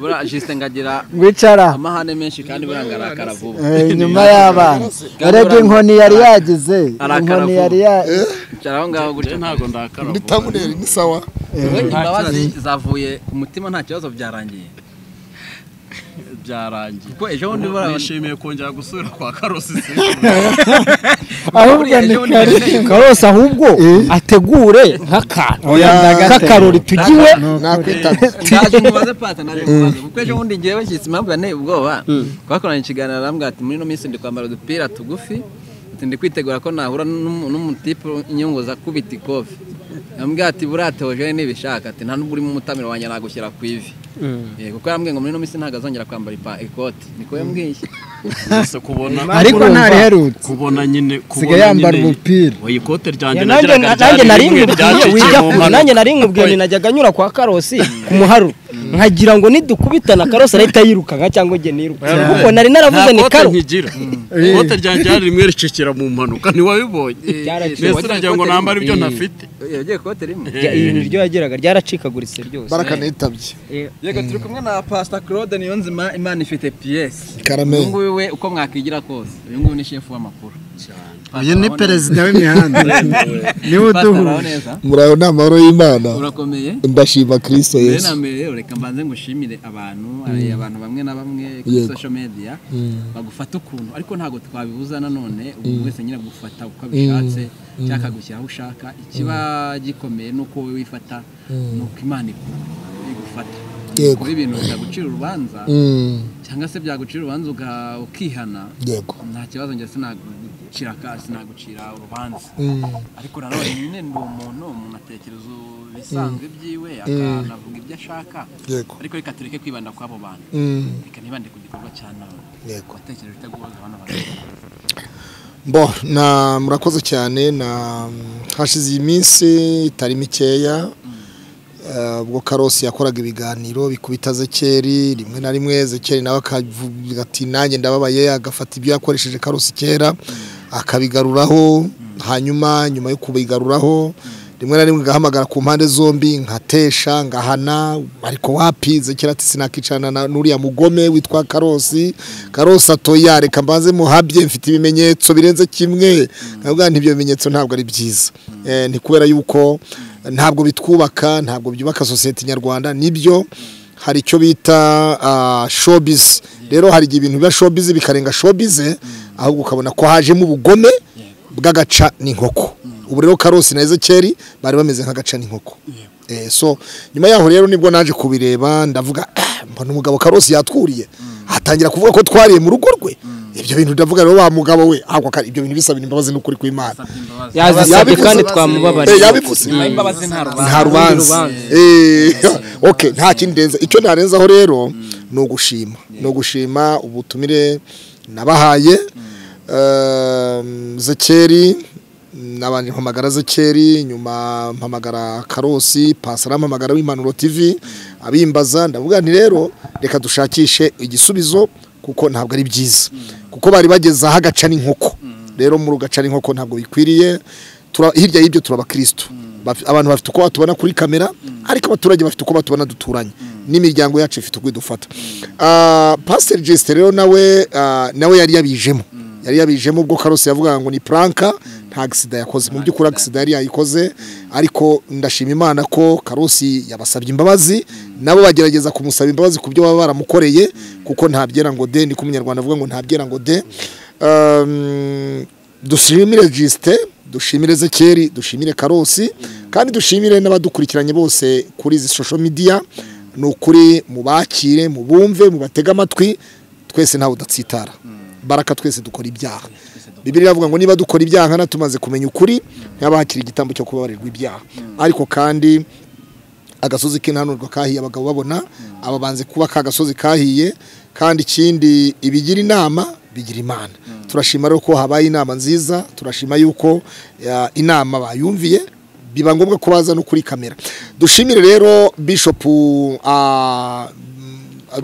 [SPEAKER 4] buriya jisite ngagira
[SPEAKER 8] wicara
[SPEAKER 4] amahane menshi kandi buriya ngarakara vuba
[SPEAKER 8] Eh, inyuma y'abana urebye inkoni yari yagize inkoni yari yagize
[SPEAKER 4] Bicara aho ngaho gutya
[SPEAKER 5] ntago ndakara vuba.
[SPEAKER 1] tabuneri ni sawa
[SPEAKER 4] Wowe imbabazi zavuye ku mutima nta kibazo byarangiye
[SPEAKER 5] byarangiye
[SPEAKER 4] kuko ejo bundi buriya
[SPEAKER 5] nishimiye kongera gusubira kwa karosi
[SPEAKER 8] ahubwo ni
[SPEAKER 4] ejo bundi
[SPEAKER 8] kare
[SPEAKER 7] karose ahubwo ategure nk'akantu
[SPEAKER 8] Oya, ndagate.
[SPEAKER 7] k'akarori tugiwe
[SPEAKER 4] naje mubaze pata naje mubaze kuko ejo bundi ngewe nshyitsi impamvu yanteye ubwoba twakoranye ikiganiro arambwira ati muri ino minsi ndi kwambara udupira tugufi ati ndi kwitegura ko nahura n'umu- n'umutipe unyunguza akubita ikofi yambwiye ati burate hoje n'ibishaka ati nta n'ubwo urimo umutamiro wanjye nagushyira ku ivi Eh, kuko yarambwiye ngo muri ino minsi ntabwo azongera kwambara ipa- ikoti niko yambwiye
[SPEAKER 5] Gusa kubona
[SPEAKER 7] Ariko ntareherutse.
[SPEAKER 5] kubona nyine kubona
[SPEAKER 8] yambara
[SPEAKER 5] nyine-
[SPEAKER 8] umupira.
[SPEAKER 5] oya, ikote ryanjye
[SPEAKER 9] nanjye
[SPEAKER 5] nagiraga
[SPEAKER 9] nanjye nari
[SPEAKER 5] ryarikuye,
[SPEAKER 9] nkubwiye
[SPEAKER 5] ryacitse
[SPEAKER 9] wijya
[SPEAKER 5] mu
[SPEAKER 9] kure
[SPEAKER 5] mpano.
[SPEAKER 9] nanjye nari nkubwiye najyaga anyura kwa karosi ku muharuro nkagira ngo nidukubitana karosi arahita yirukanka cyangwa njye nirukanka kuko nari naravuze ni
[SPEAKER 5] Nta kote
[SPEAKER 9] karo
[SPEAKER 5] nkigira ikote ryanjye ryari rimwe ricikira mu mpanuka ntiwabibonye
[SPEAKER 9] Ryaracitse.
[SPEAKER 5] mbese uragira ngo nambare ibyo ntafite
[SPEAKER 4] yagiye ikote rimwe
[SPEAKER 9] Rya- ibintu ryo yageraga ryaracikaguritse ryose
[SPEAKER 10] baraka nitabye
[SPEAKER 4] yego turi kumwe na pasita claude niyonzima imana ifite piyesi uyu
[SPEAKER 10] karame
[SPEAKER 4] nguyu we uko mwakigira kose uyu nguyu ni shefu w'amakuru
[SPEAKER 8] uyu ni perezida w'imihanda niwe
[SPEAKER 4] uduhuje
[SPEAKER 8] uduhuje
[SPEAKER 4] neza
[SPEAKER 10] muraho ni amahoro y'imana
[SPEAKER 4] urakomeye
[SPEAKER 10] ndashima kristo
[SPEAKER 4] mbere na
[SPEAKER 10] yesu
[SPEAKER 4] mbere reka mbanze ngushimire abantu abantu bamwe na bamwe kuri
[SPEAKER 10] Yego.
[SPEAKER 4] social media bagufata ukuntu ariko ntabwo twabibuza nanone umuntu wese nyine agufata uko abishatse cyangwa akagushyira aho ushaka ikiba gikomeye ni uko wowe wifata ni uko imana igufata
[SPEAKER 10] Yego.
[SPEAKER 4] kuba ibintu byagucira urubanza
[SPEAKER 10] Mm,
[SPEAKER 4] cyangwa se byagucira urubanza uga- ukihana
[SPEAKER 10] yego
[SPEAKER 4] nta kibazo njye sinagucira ka sinagucira urubanza
[SPEAKER 10] Mm,
[SPEAKER 4] ariko nanone nyine ni umuntu umuntu atekereza ibisanzwe byiwe akanavuga ibyo ashaka
[SPEAKER 10] yego
[SPEAKER 4] ariko reka tureke kwibanda kw'abo bantu
[SPEAKER 10] Mm,
[SPEAKER 4] reka ntibande ku gikorwa cya none
[SPEAKER 10] yego
[SPEAKER 4] watekereje utaguhoza abana bawe
[SPEAKER 10] bo na murakoze cyane na hashize iyi minsi itari mikeya eh, ubwo karosi yakoraga ibiganiro bikubita zekeri rimwe na rimwe zekeri nawe akavuga ati nanjye ndababaye agafata ibyo yakoresheje karosi kera akabigaruraho hanyuma nyuma yo kubigaruraho rimwe na rimwe ngahamagara ku mpande zombi nkatesha ngahana ariko wapi zekera ati sinakicarana na n'uriya mugome witwa karosi karosi atoya reka mbanze muhabye mfite ibimenyetso birenze kimwe nabwo ibyo bimenyetso ntabwo ari byiza Eh, ni kubera yuko ntabwo bitwubaka ntabwo byubaka sosiyete nyarwanda nibyo hari icyo bita ah, showbiz rero hari igihe ibintu biba showbiz bikarenga showbiz ahubwo ukabona ko hajemo ubugome bw'agaca n'inkoko ubu rero karosi na ezekeri bari bameze nk'agaca n'inkoko Eh, so nyuma yaho rero nibwo naje kubireba ndavuga "Ah, mbona umugabo karosi yatwuriye atangira kuvuga ko twariye mu rugo rwe ibyo bintu ndavuga rero wa mugabo we ahubwo aka- ibyo bintu bisabira imbabazi n'ukuri kw'imana
[SPEAKER 7] yazisabye
[SPEAKER 10] Yabivuze
[SPEAKER 7] kandi
[SPEAKER 10] basi.
[SPEAKER 7] twamubabarira
[SPEAKER 10] Eh, yabivuze
[SPEAKER 4] imbabazi nta rubanza
[SPEAKER 10] nta rubanza Eh, okay nta kindi ndenza icyo narenzaho rero ni ugushima ni ugushima ubutumire nabahaye Ehm, zekeri nabanje mpamagara zekeri nyuma mpamagara karosi pasara mpamagara w'impanuro tv abimbaza ndavuga nti rero reka dushakishe igisubizo kuko ntabwo ari byiza kuko bari bageze aho agaca n'inkoko rero muri ugaca n'inkoko ntabwo bikwiriye Tura- hirya y'ibyo turabakirisitu Baf- abantu bafite uko batubona kuri kamera ariko abaturage bafite uko batubona duturanye n'imiryango yacu ifite uko idufata Ah, pasiteri jesite rero nawe ah, nawe yari yabijemo yari yabijemo ubwo karosi yavugaga ngo ni puranka nta agisida yakoze mu by'ukuri agisida yari yayikoze ariko ndashima imana ko karosi yabasabye imbabazi nabo bagerageza kumusaba imbabazi ku byo baba baramukoreye kuko nta byera ngo de niko umunyarwanda avuga ngo nta byera ngo de Um, dushimire gisite dushimire zekeri dushimire karosi kandi dushimire n'abadukurikiranye bose kuri izi social media ni ukuri mubakire mubumve mubatege amatwi twese ntawe udatsitara baraka twese dukora ibyaha bibiri iravuga ngo niba dukora ibyaha nkana tumaze kumenya ukuri ntihaba hakiri igitambo cyo kubabarirwa ibyaha ariko kandi agasozi k'intanurwa kahiye abagabo babona aba banze kuba ka gasozi kahiye kandi ikindi ibigira inama bigira imana turashima rero ko habaye inama nziza turashima yuko ya, inama bayumviye biba ngombwa ko baza no kuri kamera dushimire rero bishop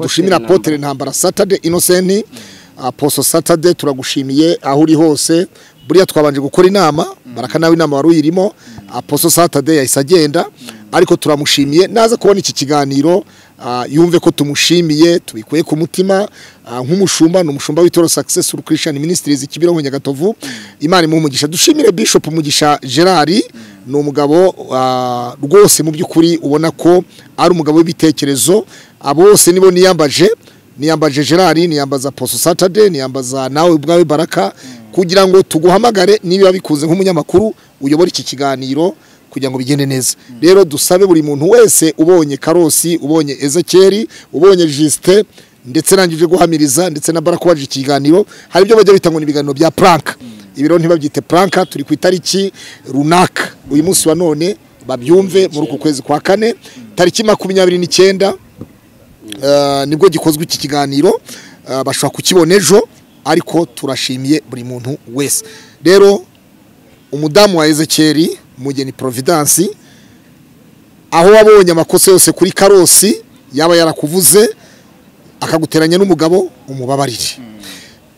[SPEAKER 10] dushimira apotere ntambara saturday innocent aposo saturday turagushimiye aho uri hose buriya twabanje gukora inama baraka nawe inama wari uyirimo aposo saturday yahise agenda ariko turamushimiye naza kubona iki kiganiro ah, yumve ko tumushimiye tubikuye ku mutima ah, nk'umushumba ni umushumba w'itoro successful christian ministries kimironko nyagatovu imana imuhe umugisha dushimire bishop mugisha gerard ni umugabo ah, rwose mu by'ukuri ubona ko ari umugabo w'ibitekerezo abo bose nibo niyambaje niyambaje gerard niyambaza poso saturday niyambaza nawe ubwawe baraka kugira ngo tuguhamagare niba bikunze nk'umunyamakuru uyobore iki kiganiro kugira ngo bigende neza rero dusabe buri muntu wese ubonye karosi ubonye ezekeri ubonye jisite ndetse nange uje guhamiriza ndetse na baraka waje iki kiganiro hari ibyo bajya bita ngo ni ibiganiro bya puranka ibiro ntibabyite puranka turi ku itariki runaka uyu munsi wa none babyumve muri uku kwezi kwa kane tariki makumyabiri n'icyenda eh, nibwo gikozwe iki kiganiro eh, bashobora kukibona ejo ariko turashimiye buri muntu wese rero umudamu wa ezekeri mugeni providence aho wabonye amakosa yose kuri karosi yaba yarakuvuze akaguteranya n'umugabo umubabarire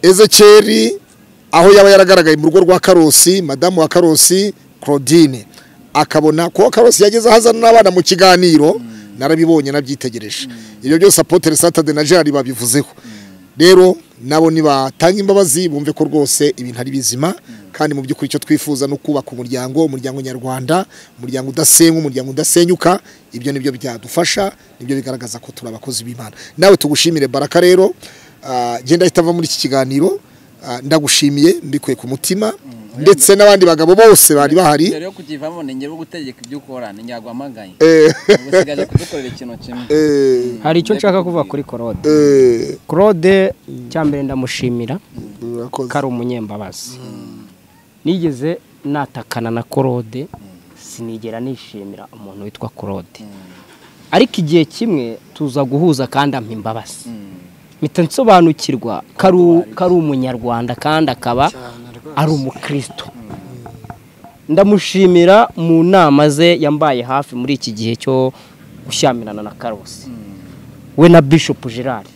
[SPEAKER 10] ezekeri aho yaba yaragaragaye mu rugo rwa karosi madamu wa karosi claudine akabona ko karosi yageze ahazana n'abana mu kiganiro narabibonye nabyitegereje ibyo byose apotere satade na jari babivuzeho rero nabo nibatanga imbabazi bumve ko rwose ibintu ari bizima kandi mu by'ukuri icyo twifuza ni ukubaka umuryango umuryango nyarwanda umuryango udasenywa umuryango udasenyuka ibyo nibyo byadufasha nibyo bigaragaza ko turi abakozi b'imana nawe tugushimire baraka rero ah, genda itava muri iki kiganiro ah, ndagushimiye mbikuye ku mutima ndetse n'abandi bagabo bose bari bahari
[SPEAKER 4] mbere yo kukivamo ni njyewe gutegeka ibyo ukora ni nyaguhamagaye
[SPEAKER 10] Eh,
[SPEAKER 4] usigaje kudukorera ikintu kimwe
[SPEAKER 10] eh,
[SPEAKER 7] hari icyo nshaka kuvuga kuri claude
[SPEAKER 10] eh,
[SPEAKER 7] claude cyambere ndamushimira
[SPEAKER 10] murakoze.
[SPEAKER 7] ko ari umunyembabazi nigeze natakana na claude sinigera nishimira umuntu witwa claude ariko igihe kimwe tuza guhuza kandi ampa imbabazi mpita nsobanukirwa ko ari- ko ari umunyarwanda kandi akaba ari umukristo ndamushimira mu nama ze yambaye hafi muri iki gihe cyo gushyamirana na karosi we na bishop gerard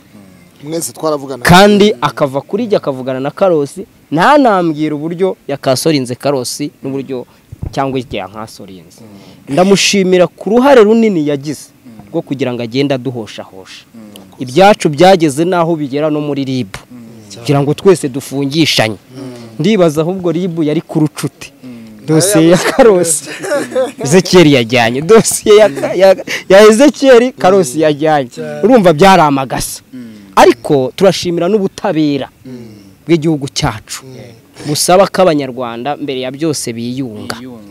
[SPEAKER 10] mwese twaravugana
[SPEAKER 7] kandi akava kuri jya akavugana na karosi ntanambwira uburyo yakasorinze karosi n'uburyo cyangwa igihe yankasorinze ndamushimira ku ruhare runini yagize rwo kugira ngo agende aduhoshahosha ibyacu byageze n'aho bigera no muri ribu kugira ngo twese dufungishanye ndibaza ahubwo ribu yari ku rucuti dosiye ya karosi ezekiyeri yajyanye dosiye ya, ya, ya ezekiyeri karosi yajyanye urumva byari amagasa ariko turashimira n'ubutabera bw'igihugu cyacu busaba ko abanyarwanda mbere ya byose biyunga
[SPEAKER 4] yunga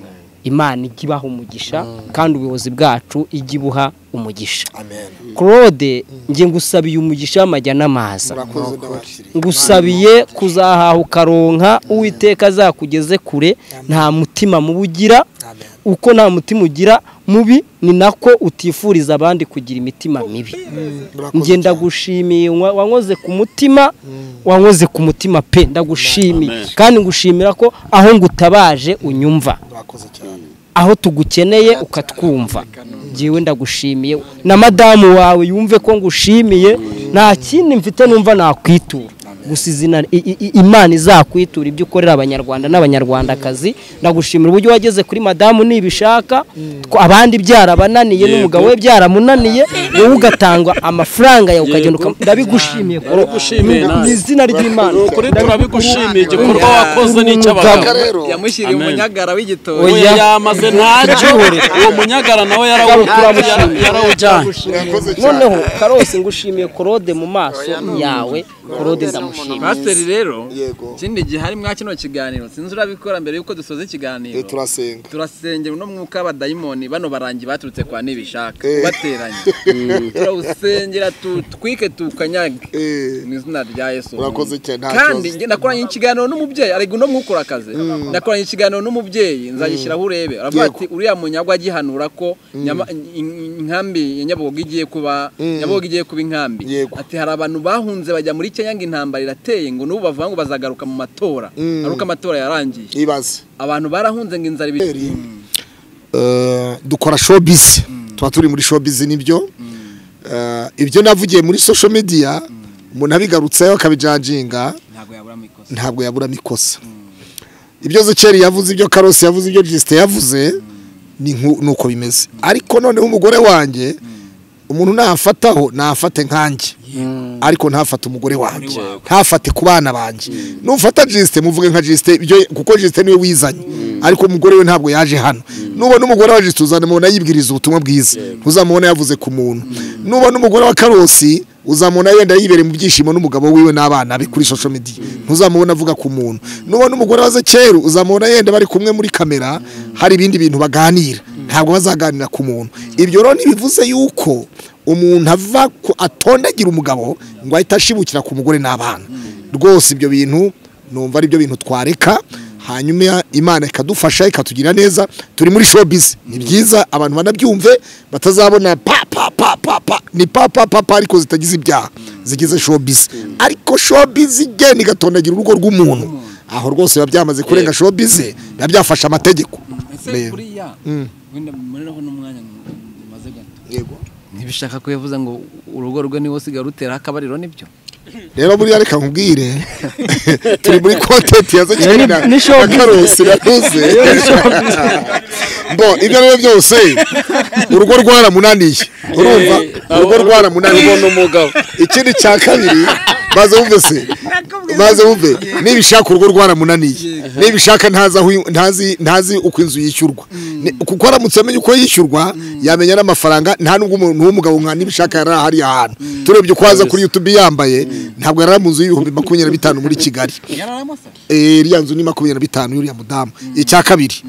[SPEAKER 7] imana ijya ibaha umugisha kandi ubuyobozi bwacu ijya ibuha umugisha
[SPEAKER 10] amen
[SPEAKER 7] claude njye ngusabiye umugisha w'amajya n'amaza
[SPEAKER 10] murakoze ndabashimira
[SPEAKER 7] ngusabiye kuzahaha ukaronka uwiteka azakugeze kure nta mutima mubi ugira uko nta mutima ugira mubi ni nako utifuriza abandi kugira imitima mibi njye ndagushimiye wa- wankoze ku mutima wankoze ku mutima pe ndagushimiye kandi ngushimira ko aho ngutabaje unyumva
[SPEAKER 10] murakoze cyane
[SPEAKER 7] aho tugukeneye ukatwumva njyewe ndagushimiye na madamu wawe yumve ko ngushimiye nta kindi mfite numva nakwitura gusa izina i- i- i- imana izakwitura ibyo ukorera abanyarwanda n'abanyarwandakazi ndagushimira uburyo wageze kuri madamu nibishaka tw- abandi byarabananiye n'umugabo we byaramunaniye wowe ugatanga amafaranga yawe ukagenda uka- ndabigushimiye koro mu izina ry'imana
[SPEAKER 5] ukuri turabigushimiye igikorwa wakoze n'icy'abagabo
[SPEAKER 10] rero
[SPEAKER 4] yamushyiriye
[SPEAKER 5] Amen.
[SPEAKER 4] umunyagara w'igitoki
[SPEAKER 5] oya yamaze ntacyo uwo munyagara nawe yarawujyanye yarawujyanye
[SPEAKER 10] murakoze cyane
[SPEAKER 7] noneho karose ngushimiye korode mu maso yawe korode ndamushimiye
[SPEAKER 4] pasiteri rero
[SPEAKER 10] Yego.
[SPEAKER 4] ikindi gihe harimo kino kiganiro sinzi urabikora mbere y'uko dusoza
[SPEAKER 10] Eh,
[SPEAKER 4] ikiganiro
[SPEAKER 10] turasenga
[SPEAKER 4] turasengera uno mwuka w'abadayimoni bano barangi baturutse kwa nibishaka
[SPEAKER 10] Eh.
[SPEAKER 4] bateranye turawusengera tutwike tukanyage
[SPEAKER 10] Eh,
[SPEAKER 4] mu izina rya yesu
[SPEAKER 10] Urakoze cyane, nta
[SPEAKER 4] kandi
[SPEAKER 10] kibazo.
[SPEAKER 4] njye nakoranye ikiganiro n'umubyeyi arega uno mwuka urakaze nakoranye ikiganiro n'umubyeyi nzagishyiraho urebe aravuga
[SPEAKER 10] Yego.
[SPEAKER 4] ati uriya munyagwa agihanura ko nyama- in- inkambi ya nyabugogo igiye kuba nyabugogo igiye kuba inkambi
[SPEAKER 10] Yego.
[SPEAKER 4] ati hari abantu bahunze bajya muri kenya ngo intambara irateye ngo n'ubu bavuga ngo bazagaruka mu matora ari uko amatora yarangiye
[SPEAKER 10] ibaze
[SPEAKER 4] abantu barahunze ngo inzara ibi-
[SPEAKER 10] Eh, dukora showbiz tuba turi muri showbiz nibyo Eh, ibyo navugiye muri social media umuntu abigarutseho akabijajinga
[SPEAKER 4] ntabwo yabura mu ikosa
[SPEAKER 10] ntabwo yaburamo ikosa ibyo zekeri yavuze ibyo karosi yavuze ibyo jisite yavuze ni nku- ni uko bimeze ariko noneho umugore wanjye umuntu nafataho nafate nkanjye ariko ntafate umugore wanjye ntafate ku bana banjye nufata jisite muvuge nka jisite ibyo- kuko jisite niwe wizanye ariko umugore we ntabwo yaje hano nubona umugore wa jisite uzanamubona yibwiriza ubutumwa bwiza ntuzamubona yavuze ku muntu nubona umugore wa karosi uzamubona wenda yibereye mu byishimo n'umugabo wiwe n'abana be kuri social media ntuzamubona avuga ku muntu nubona umugore waze kera uzamubona yenda bari kumwe muri kamera hari ibindi bintu baganira ntabwo bazaganira ku muntu ibyo rero ntibivuze yuko umuntu ava ku- atondagira umugabo ngo ahite ashibukira ku mugore n'abana rwose ibyo bintu numva ari byo bintu twareka hanyuma imana ikadufasha ikatugira neza turi muri showbiz ni byiza abantu banabyumve batazabona pa pa pa pa pa ni pa pa pa pa ariko zitagize ibyaha zigize showbiz ariko showbiz igenda igatondagira urugo rw'umuntu aho rwose biba byamaze kurenga showbiz biba byafashe amategeko
[SPEAKER 4] ese
[SPEAKER 10] Rero.
[SPEAKER 4] buriya
[SPEAKER 10] Mm.
[SPEAKER 4] wenda mureraho n'umwanya mumaze gato
[SPEAKER 10] Yego.
[SPEAKER 4] ntibishaka ko yavuze ngo urugo rwe niwe usigaye rutera akabariro nibyo
[SPEAKER 10] rero buriya reka nkubwire turi muri kontenti ya zekeri na na karusi naruze bo ibyo ari byo byose urugo rwaramunaniye urumva urugo rwaramunaniye
[SPEAKER 5] umugabo
[SPEAKER 10] ikindi cya kabiri maze wumve se maze wumve niba ishaka urugo rwaramunaniye niba ishaka ntazi aho i- ntazi ntazi uko inzu yishyurwa Ni- kuko aramutse amenya uko yishyurwa yamenya n'amafaranga nta nubwo umuntu w'umugabo nka niba ishaka yari ahari ahantu turebye uko aza kuri youtube yambaye ntabwo yari ari mu nzu y'ibihumbi makumyabiri na bitanu muri kigali
[SPEAKER 4] yararamo se
[SPEAKER 10] Eh, iriya nzu ni makumyabiri na bitanu y'uriya mudamu icya kabiri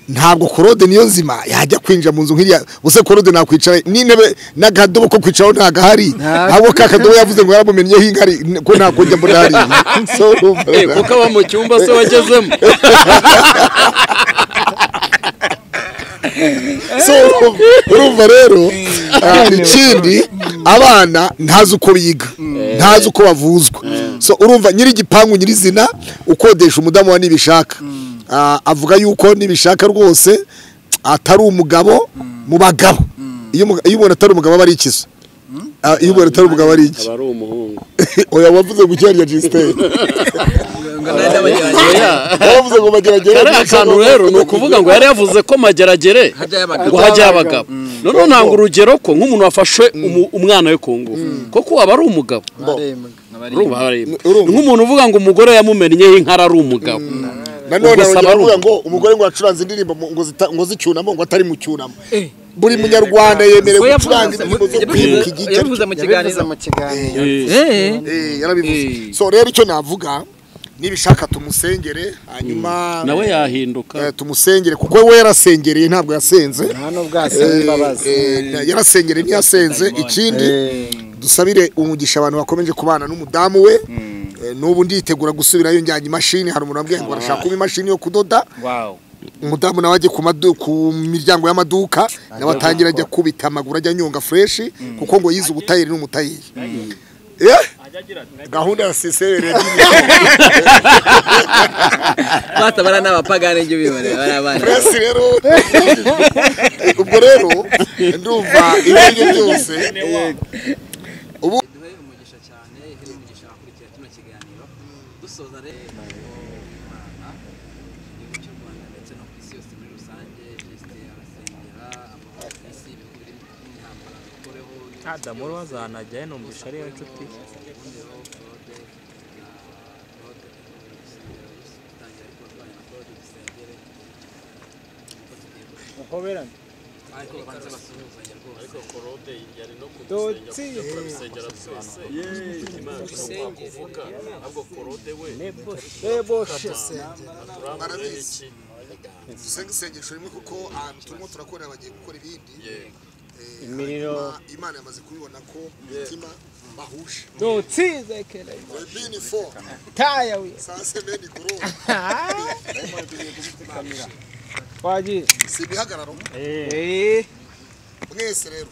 [SPEAKER 10] ntabwo korode niyo nzima yajya kwinjira mu nzu nk'iriya ubuse korode nakwicara n'intebe n'akadobo ko kwicaraho ntagahari ahubwo ka kadobo yavuze ngo yaramumenyeho inkari ko ntakujya mbona hariya So, urumva.
[SPEAKER 5] Eh, kuko aba mu cyumba se wagezemo
[SPEAKER 10] So, urumva- urumva rero ah, ikindi abana ntazi uko biga ntazi uko bavuzwa so urumva nyiri igipangu nyirizina ukodesha umudamu wa nibishaka Ah, avuga yuko nibishaka rwose atari umugabo mu bagabo iyo umu- iyo umuntu atari umugabo aba ari ikizo Ah, iyo umuntu atari umugabo ari iki
[SPEAKER 5] aba ari umuhungu
[SPEAKER 10] oya wavuze ngo icyarya jisiteri wavuze ngo bageragere
[SPEAKER 5] kariya kantu rero ni ukuvuga ngo yari yavuze ko mageragere ngo hajyayo abagabo noneho ntanga urugero ko nk'umuntu wafashe umu- umwana we ku ngufu kuko aba ari umugabo urumva harimo
[SPEAKER 10] Urumva.
[SPEAKER 5] Ni nk'umuntu uvuga ngo umugore yamumennyeho inka ari umugabo
[SPEAKER 10] nanone
[SPEAKER 5] Ubwo
[SPEAKER 10] arongera
[SPEAKER 5] saba ari
[SPEAKER 10] avuga
[SPEAKER 5] uko.
[SPEAKER 10] ngo umugore ngo acuranze indirimbo mu- ngo zita- ngo zicyunamo ngo atari mu cyunamo buri munyarwanda yemerewe gucuranga indirimbo zo kwibuka igihe
[SPEAKER 4] yabivuze mu kiganiro
[SPEAKER 7] yabivuze mu kiganiro
[SPEAKER 4] Eh.
[SPEAKER 10] Eh, yarabivuze
[SPEAKER 5] Eh.
[SPEAKER 10] so rero icyo navuga nibishaka tumusengere hanyuma
[SPEAKER 5] nawe yahinduka
[SPEAKER 10] eh, tumusengere kuko we yarasengereye ntabwo yasenze
[SPEAKER 7] nta n'ubwo wasaba imbabazi
[SPEAKER 10] Eh, eh, yarasengereye ntiyasenze ikindi dusabire umugisha abantu bakomeje kubana n'umudamu we Eh, n'ubu nditegura gusubirayo njyanye imashini hari umuntu wambwiye ngo arashaka kuba imashini yo kudoda
[SPEAKER 4] wawu
[SPEAKER 10] umudamu nawe ajye ku madu- ku miryango y'amaduka nawe atangira ajya kubita amaguru ajya anyonga fureshi kuko ngo yize ubutayeri n'umutayeri Eh, gahunda ya sisere
[SPEAKER 4] batabara ni abapagani ibyo bibare bari abana
[SPEAKER 10] puresi rero ubwo rero ndumva ibyo ari byo byose
[SPEAKER 4] duhe umugisha cyane ihe n'umugisha abakurikira kino kiganiro dusoza rero imana igihugu cy'u rwanda ndetse no ku isi yose muri rusange jesite arasengera amahoro ku isi ibihugu biri mu ntambara bikoreho
[SPEAKER 3] Adamu uri wazanajyayo numvisha ari yo nshuti ye.
[SPEAKER 10] barabizi dusenge isengesho rimwe kuko ahantu turimo turakora bagiye gukora ibindi Eh, hanyuma imana yamaze kubibona ko imitima bahuje Webini four. Saa saba ni kurora. Si ibihagararo. Mwese rero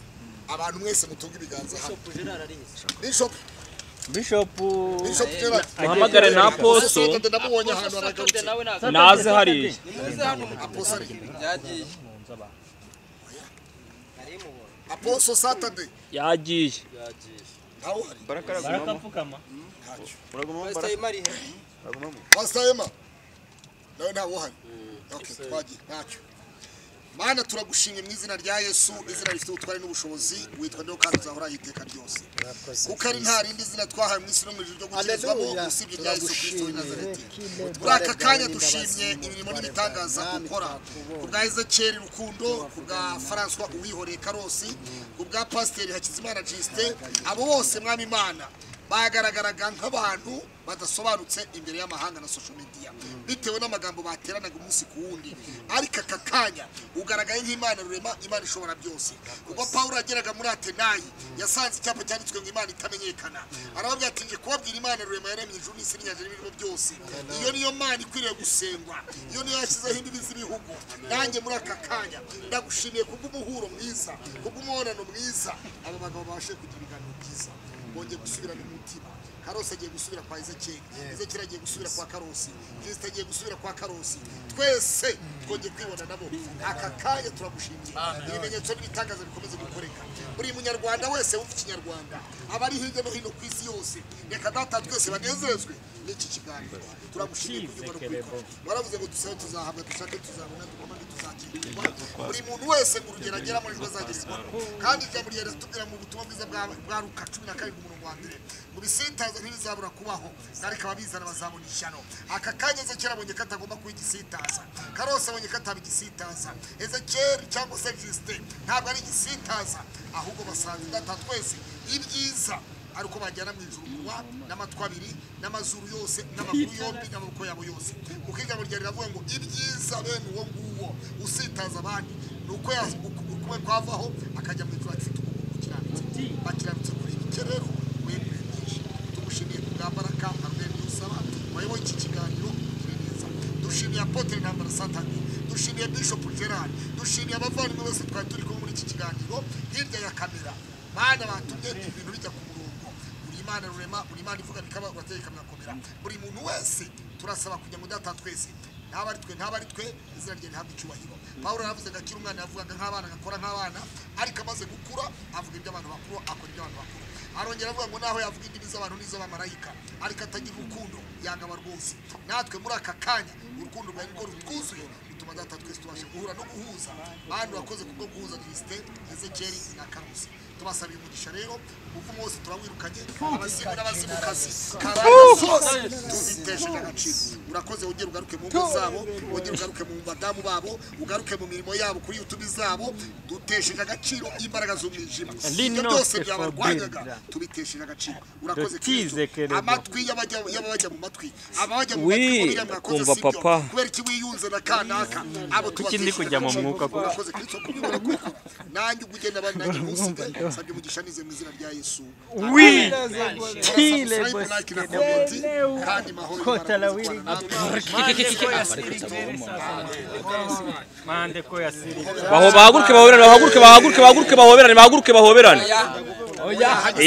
[SPEAKER 10] abantu mwese mutunga ibiganza hamwe. Bishop Bishop Gerard.
[SPEAKER 3] Uhamagare na Apostle.
[SPEAKER 10] Apostle ndamubonye ahantu aragarutse.
[SPEAKER 3] naze hariya
[SPEAKER 10] Apostle. Apostle Saturday.
[SPEAKER 3] yagiye
[SPEAKER 10] Ntawe uhari.
[SPEAKER 3] barakapfukama
[SPEAKER 10] Pastor Emma. Nawe ntawe uhari. Okay, twagiye. Ntacyo. Mana turagushimye mu izina rya Yesu, izina rifite ubutware n'ubushobozi, witwa ndio kandi uzahoraho iteka ryose. kuko ari nta rindi zina twahawe mu isi no mu ijuru ryo gukirizwamo usibye rya yesu kirisito w'i nazareti muri aka kanya dushimye imirimo n'ibitangaza ukora ku bwa ezekeri rukundo ku bwa faranswa uwihoreye karosi ku bwa pasiteri hakizimana jisite abo bose mwami imana bagaragaraga nk'abantu
[SPEAKER 1] badasobanutse imbere y'amahanga na social media bitewe n'amagambo bateranaga umunsi ku wundi ariko aka kanya ugaragaye nk'imana rurema imana ishobora byose ubwo pawulo yageraga muri atenayi yasanze icyapa cyanditswe ngo imana itamenyekana arababwira ati nje kubabwira imana rurema yaremye ijuru n'isi n'inyanja n'ibirimo byose iyo niyo mana ikwiriye gusengwa iyo niyo yashyizeho imbibi z'ibihugu nanjye muri aka kanya ndagushimiye kubw'umuhuro mwiza kubw'umubonano mwiza aba bagabo babashe kugira ibiganiro byiza bongeye gusubirana umutima karosi agiye gusubira kwa ezekeri ezekeri agiye gusubira kwa karosi kirisita agiye gusubira kwa karosi twese twongeye kwibona nabo aka kanya turagushimiye ibimenyetso n'ibitangaza bikomeze gukoreka buri munyarwanda wese wumva ikinyarwanda abari hirya no hino ku isi yose reka data twese banezezwe n'iki kiganiro turagushimiye kubyumva no kubikora waravuze ngo dusabe tuzahabwa dushake tuzabona dukomane tuzakirwa buri muntu wese mu rugero ageramo nirwo azagerezwaho kandi ijambo rya leta tubwira mu butumwa bwiza bwa bwa luka cumi na karindwi umurongo wa mbere mu bisintazo ntibizabura kubaho ariko ababizana bazabona ishyano aka kanya ezekeri abonye ko atagomba kuba igisitaza karose abonye ko ataba igisitaza ezekeri cyangwa se jisite ntabwo ari igisitaza ahubwo basanze data twese ibyiza ari uko bajyana mu ijuru kuba n'amatwi abiri n'amazuru yose n'amaguru yombi n'amaboko yabo yose kuko ijambo rya riravuga ngo ibyiza bene uwo nguwo usitaza abandi ni uko ya- uku- ukuwe kwavaho akajya mu ijuru afite ukuguru gukiranutse bakiranutse kuri ibike rero wegure byinshi tugushimiye ku bwa mbaraga arwego usaba wayoboye iki kiganiro ugire neza dushimiye apotre ntambara satani dushimiye bishop gerard dushimiye abavandimwe bose twari turi kumwe muri iki kiganiro hirya ya kamera mana batumye ibintu bijya ku murongo buri imana rurema buri imana ivuga bikaba urateye ikamwakomera buri muntu wese turasaba kugira ngo data twese ntaba ari twe ntaba ari twe izina rye rihabwa icyubahiro pawulo yaravuze ngo akiri umwana yavugaga nk'abana agakora nk'abana ariko amaze gukura avuga iby'abantu bakuru akora iby'abantu bakuru arongera avuga ngo naho yavuga indimi z'abantu n'iz'abamarayika ariko atagira urukundo yangaba rwose natwe muri aka kanya urukundo rwawe nirwo rutwuzuye bituma data twese tubasha guhura no guhuza bantu wakoze kubwo guhuza kirisite ezekeri na karusi tubasabiye umugisha rero umuvumo wose turawirukanye abazimu n'abazimukazi karanga zose tuziteje n'agaciro urakoze wongere ugaruke mu ngo zabo wongere ugaruke mu badamu babo ugaruke mu mirimo yabo kuri yutubi zabo dutesheje agaciro imbaraga z'umwijima ibyo byose byabarwanyaga tubitesheje agaciro urakoze
[SPEAKER 3] Dutize
[SPEAKER 1] Kristo.
[SPEAKER 3] kerebo.
[SPEAKER 1] amatwi y'abajya- y'ababajya mu matwi ababajya mu
[SPEAKER 3] Wi,
[SPEAKER 1] matwi mubiriya mwakoze
[SPEAKER 3] kumva
[SPEAKER 1] si byo.
[SPEAKER 3] papa.
[SPEAKER 1] kubera iki wiyunze na kanaka abo
[SPEAKER 3] Kuki ndi kujya mu
[SPEAKER 1] tubatesheje
[SPEAKER 3] mwuka
[SPEAKER 1] agaciro.
[SPEAKER 3] kuko?
[SPEAKER 1] urakoze kristo kubibona kuko nanjye ubwo ugenda abandi nanjye ntusige nsabye umugisha nize mu izina rya yesu
[SPEAKER 3] Oui. bahaguruke bahoberane bahaguruke bahaguruke bahaguruke bahoberane bahaguruke bahoberane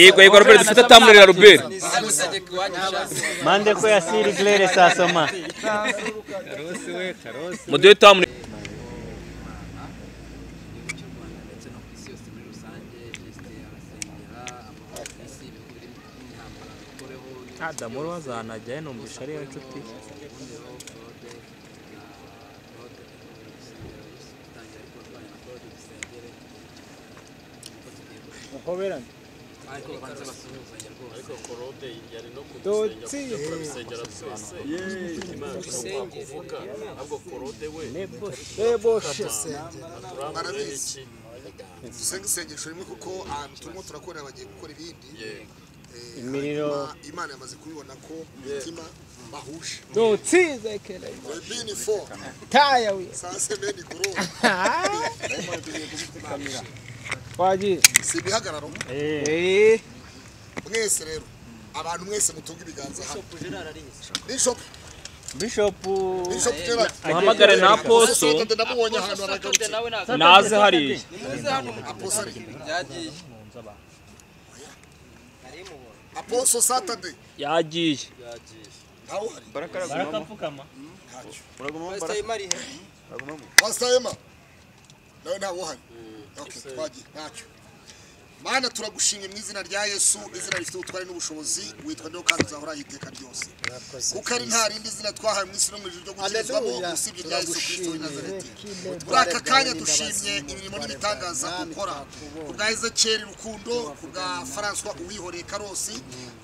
[SPEAKER 3] yego yego robert dufite tamurera robert mande ko yasiri glere sasoma muduhe tamure
[SPEAKER 4] ndetse no ku isi yose muri rusange jesite arasengera amahoro ku isi ibihugu biri mu myambaro bikoreho
[SPEAKER 3] adamu uri wazanajyayo numvisha ariyo nshuti
[SPEAKER 1] dusenge isengesho rimwe kuko ahantu turimo turakorera bagiye gukora ibindi Eh, hanyuma imana yamaze kubibona ko umutima bahuje Webini four. saa sebe ni korora si ibihagararo mwese rero abantu mwese mutunga ibiganza hano bishop bishop gerard
[SPEAKER 3] uhamagare na poso
[SPEAKER 1] Sotonde ndamubonye ahantu aragarutse
[SPEAKER 3] naze hariya
[SPEAKER 1] aposari
[SPEAKER 4] byagiye
[SPEAKER 1] aposo satade
[SPEAKER 3] yagiye
[SPEAKER 1] ntawe uhari wasayema nawe ntawe uhari Okay, twagiye ntacyo mana turagushimye mu izina rya yesu izina rifite ubutware n'ubushobozi witwa niho kandi uzahoraho iteka ryose kuko ari nta rindi zina twahawe mu isi no mu ijuru ryo gukirizwamo usibye irya yesu kirisito w'i nazareti muri aka kanya dushimye imirimo n'ibitangaza ukora ku bwa ezekeri rukundo ku bwa faranswa uwihoreye karosi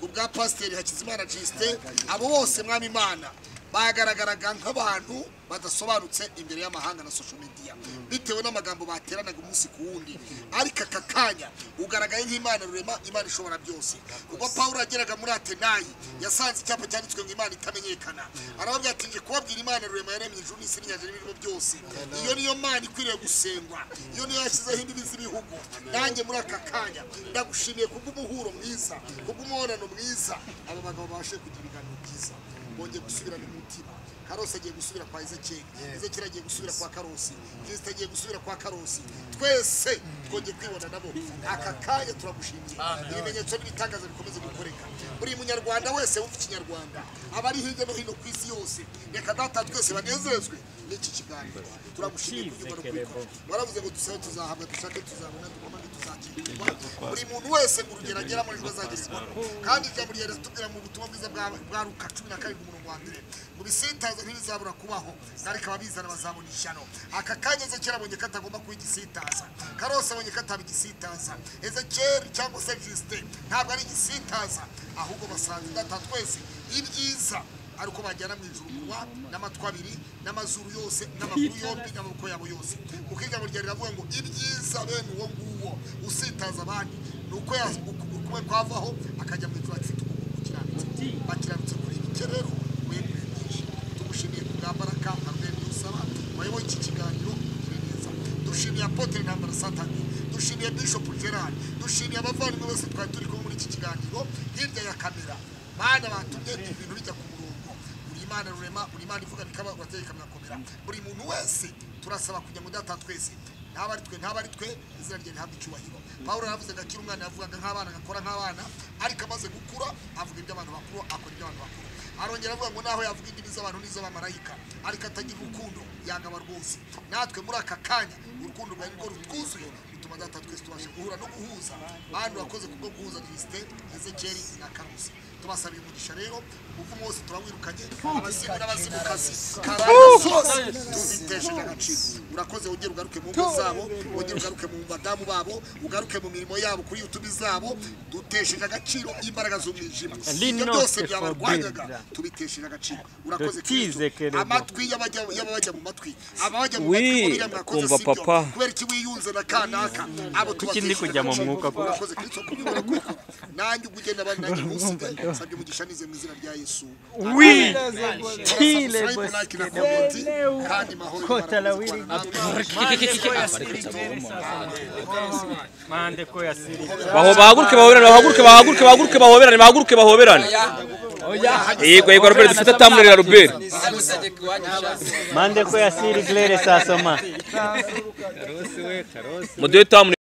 [SPEAKER 1] ku bwa pasiteri hakizimana jisite abo bose mwami imana bagaragaraga nk'abantu badasobanutse imbere y'amahanga na social media bitewe n'amagambo bateranaga umunsi ku wundi ariko aka kanya ugaragaye nk'imana rurema imana ishobora byose ubwo pawulo yageraga muri atenayi yasanze icyapa cyanditswe ngo imana itamenyekana arababwira ati ngiye kubabwira imana rurema yaremye ijuru n'isi n'inyanja n'ibirimo byose iyo niyo mana ikwiriye gusengwa iyo niyo yashyizeho imbibi z'ibihugu nanjye muri aka kanya ndagushimiye kubw'umuhuro mwiza kubw'umubonano mwiza aba bagabo babashe kugira ibiganiro byiza bongeye gusubirana umutima karosi agiye gusubira kwa ezekeri ezekeri agiye gusubira kwa karosi kirisita agiye gusubira kwa karosi twese twongeye kwibona nabo aka kanya turagushimiye ibimenyetso n'ibitangaza bikomeze gukoreka buri munyarwanda wese wumva ikinyarwanda aba ari hirya no hino ku isi yose reka data twese banezezwe n'iki kiganiro turagushimiye kunyumva no kubikora waravuze ngo dusabe tuzahabwa dushake tuzabona dukomane tuzakirwa buri muntu wese ngo urugero agera muri rwo azagerezwaho kandi ijambo rya leta tubwira mu butumwa bwiza bwa bwa luka cumi na karindwi umurongo wa mbere mu bisintazo ntibizabura kubaho ariko ababizana bazabona ishyano aka kanya ezekeri abonye ko atagomba kuba igisitaza karose abonye ko ataba igisitaza ezekeri cyangwa se jisite ntabwo ari igisitaza ahubwo basanga data twese ibyiza ari uko bajyana mu ijuru kuba n'amatwi abiri n'amazuru yose n'amaguru yombi n'amaboko yabo yose kuko ijambo rya riravuga ngo ibyiza bene uwo nguwo usitaza abandi ni uko ukuwe kwavaho akajya mu ijuru afite ukuguru kukiranutse bakiranutse kuri ibi cye rero wemwe tugushimiye ku bwa mbaraga arwenya usaba wayoboye iki kiganiro ugire neza dushimiye apotere ntambara satani dushimiye bishop gerard dushimiye abavandimwe bose twari turi kumwe muri iki kiganiro hirya ya kamera mana batumye ibintu bijya ku murongo buri imana rurema buri imana ivuga bikaba urateye ikamwakomera buri muntu wese turasaba kugira ngo data twese ntaba ari twe ntaba ari twe izina rye ntabwo icyubahiro pawulo yaravuze ngo akiri umwana yavugaga nk'abana agakora nk'abana ariko amaze gukura avuga iby'abantu bakuru akora iby'abantu bakuru arongera avuga ngo naho yavuga indimi z'abantu n'iz'abamarayika ariko atagira urukundo yangaba rwose natwe muri aka kanya urukundo rwawe nirwo rutwuzuye bituma data twese tubasha guhura no guhuza bantu wakoze kubwo guhuza kirisite ezekeri na karusi tubasabira umugisha rero kuko wose turawirukanye abazimu n'abazimukazi karanga zose tuzitesheje agaciro urakoze wongere ugaruke mu ngo zabo wongere ugaruke mu badamu babo ugaruke mu mirimo yabo kuri yutubi zabo dutesheje agaciro imbaraga z'umwijima ibyo byose byabarwanyaga tubitesheje agaciro urakoze
[SPEAKER 11] Dutize
[SPEAKER 1] Kristo. amatwi y'abajya y'abajya mu matwi abajya mu
[SPEAKER 11] Oui,
[SPEAKER 1] matwi ngo biriya mwakoze
[SPEAKER 11] kumva
[SPEAKER 1] si byo.
[SPEAKER 11] papa.
[SPEAKER 1] kubera iki wiyunze na kanaka abo
[SPEAKER 11] Kuki ndi kujya mu mwuka koko?
[SPEAKER 1] urakoze Kristo kubibona kuko nanjye ubwo ugenda abandi nanjye munsigaye nsabye umugisha nize mu izina rya yesu
[SPEAKER 11] Oui,
[SPEAKER 1] Subscribe, like na comment, kandi mahoro
[SPEAKER 11] Kota la wili.
[SPEAKER 1] imana natwe.
[SPEAKER 11] mande ko yasiri
[SPEAKER 3] Baho- bahaguruke bahoberane bahaguruke bahaguruke bahaguruke bahoberane bahaguruke bahoberane yego yego robert dufite atamurera robert
[SPEAKER 11] mande ko yasiri glere sasoma
[SPEAKER 3] muduhe tamu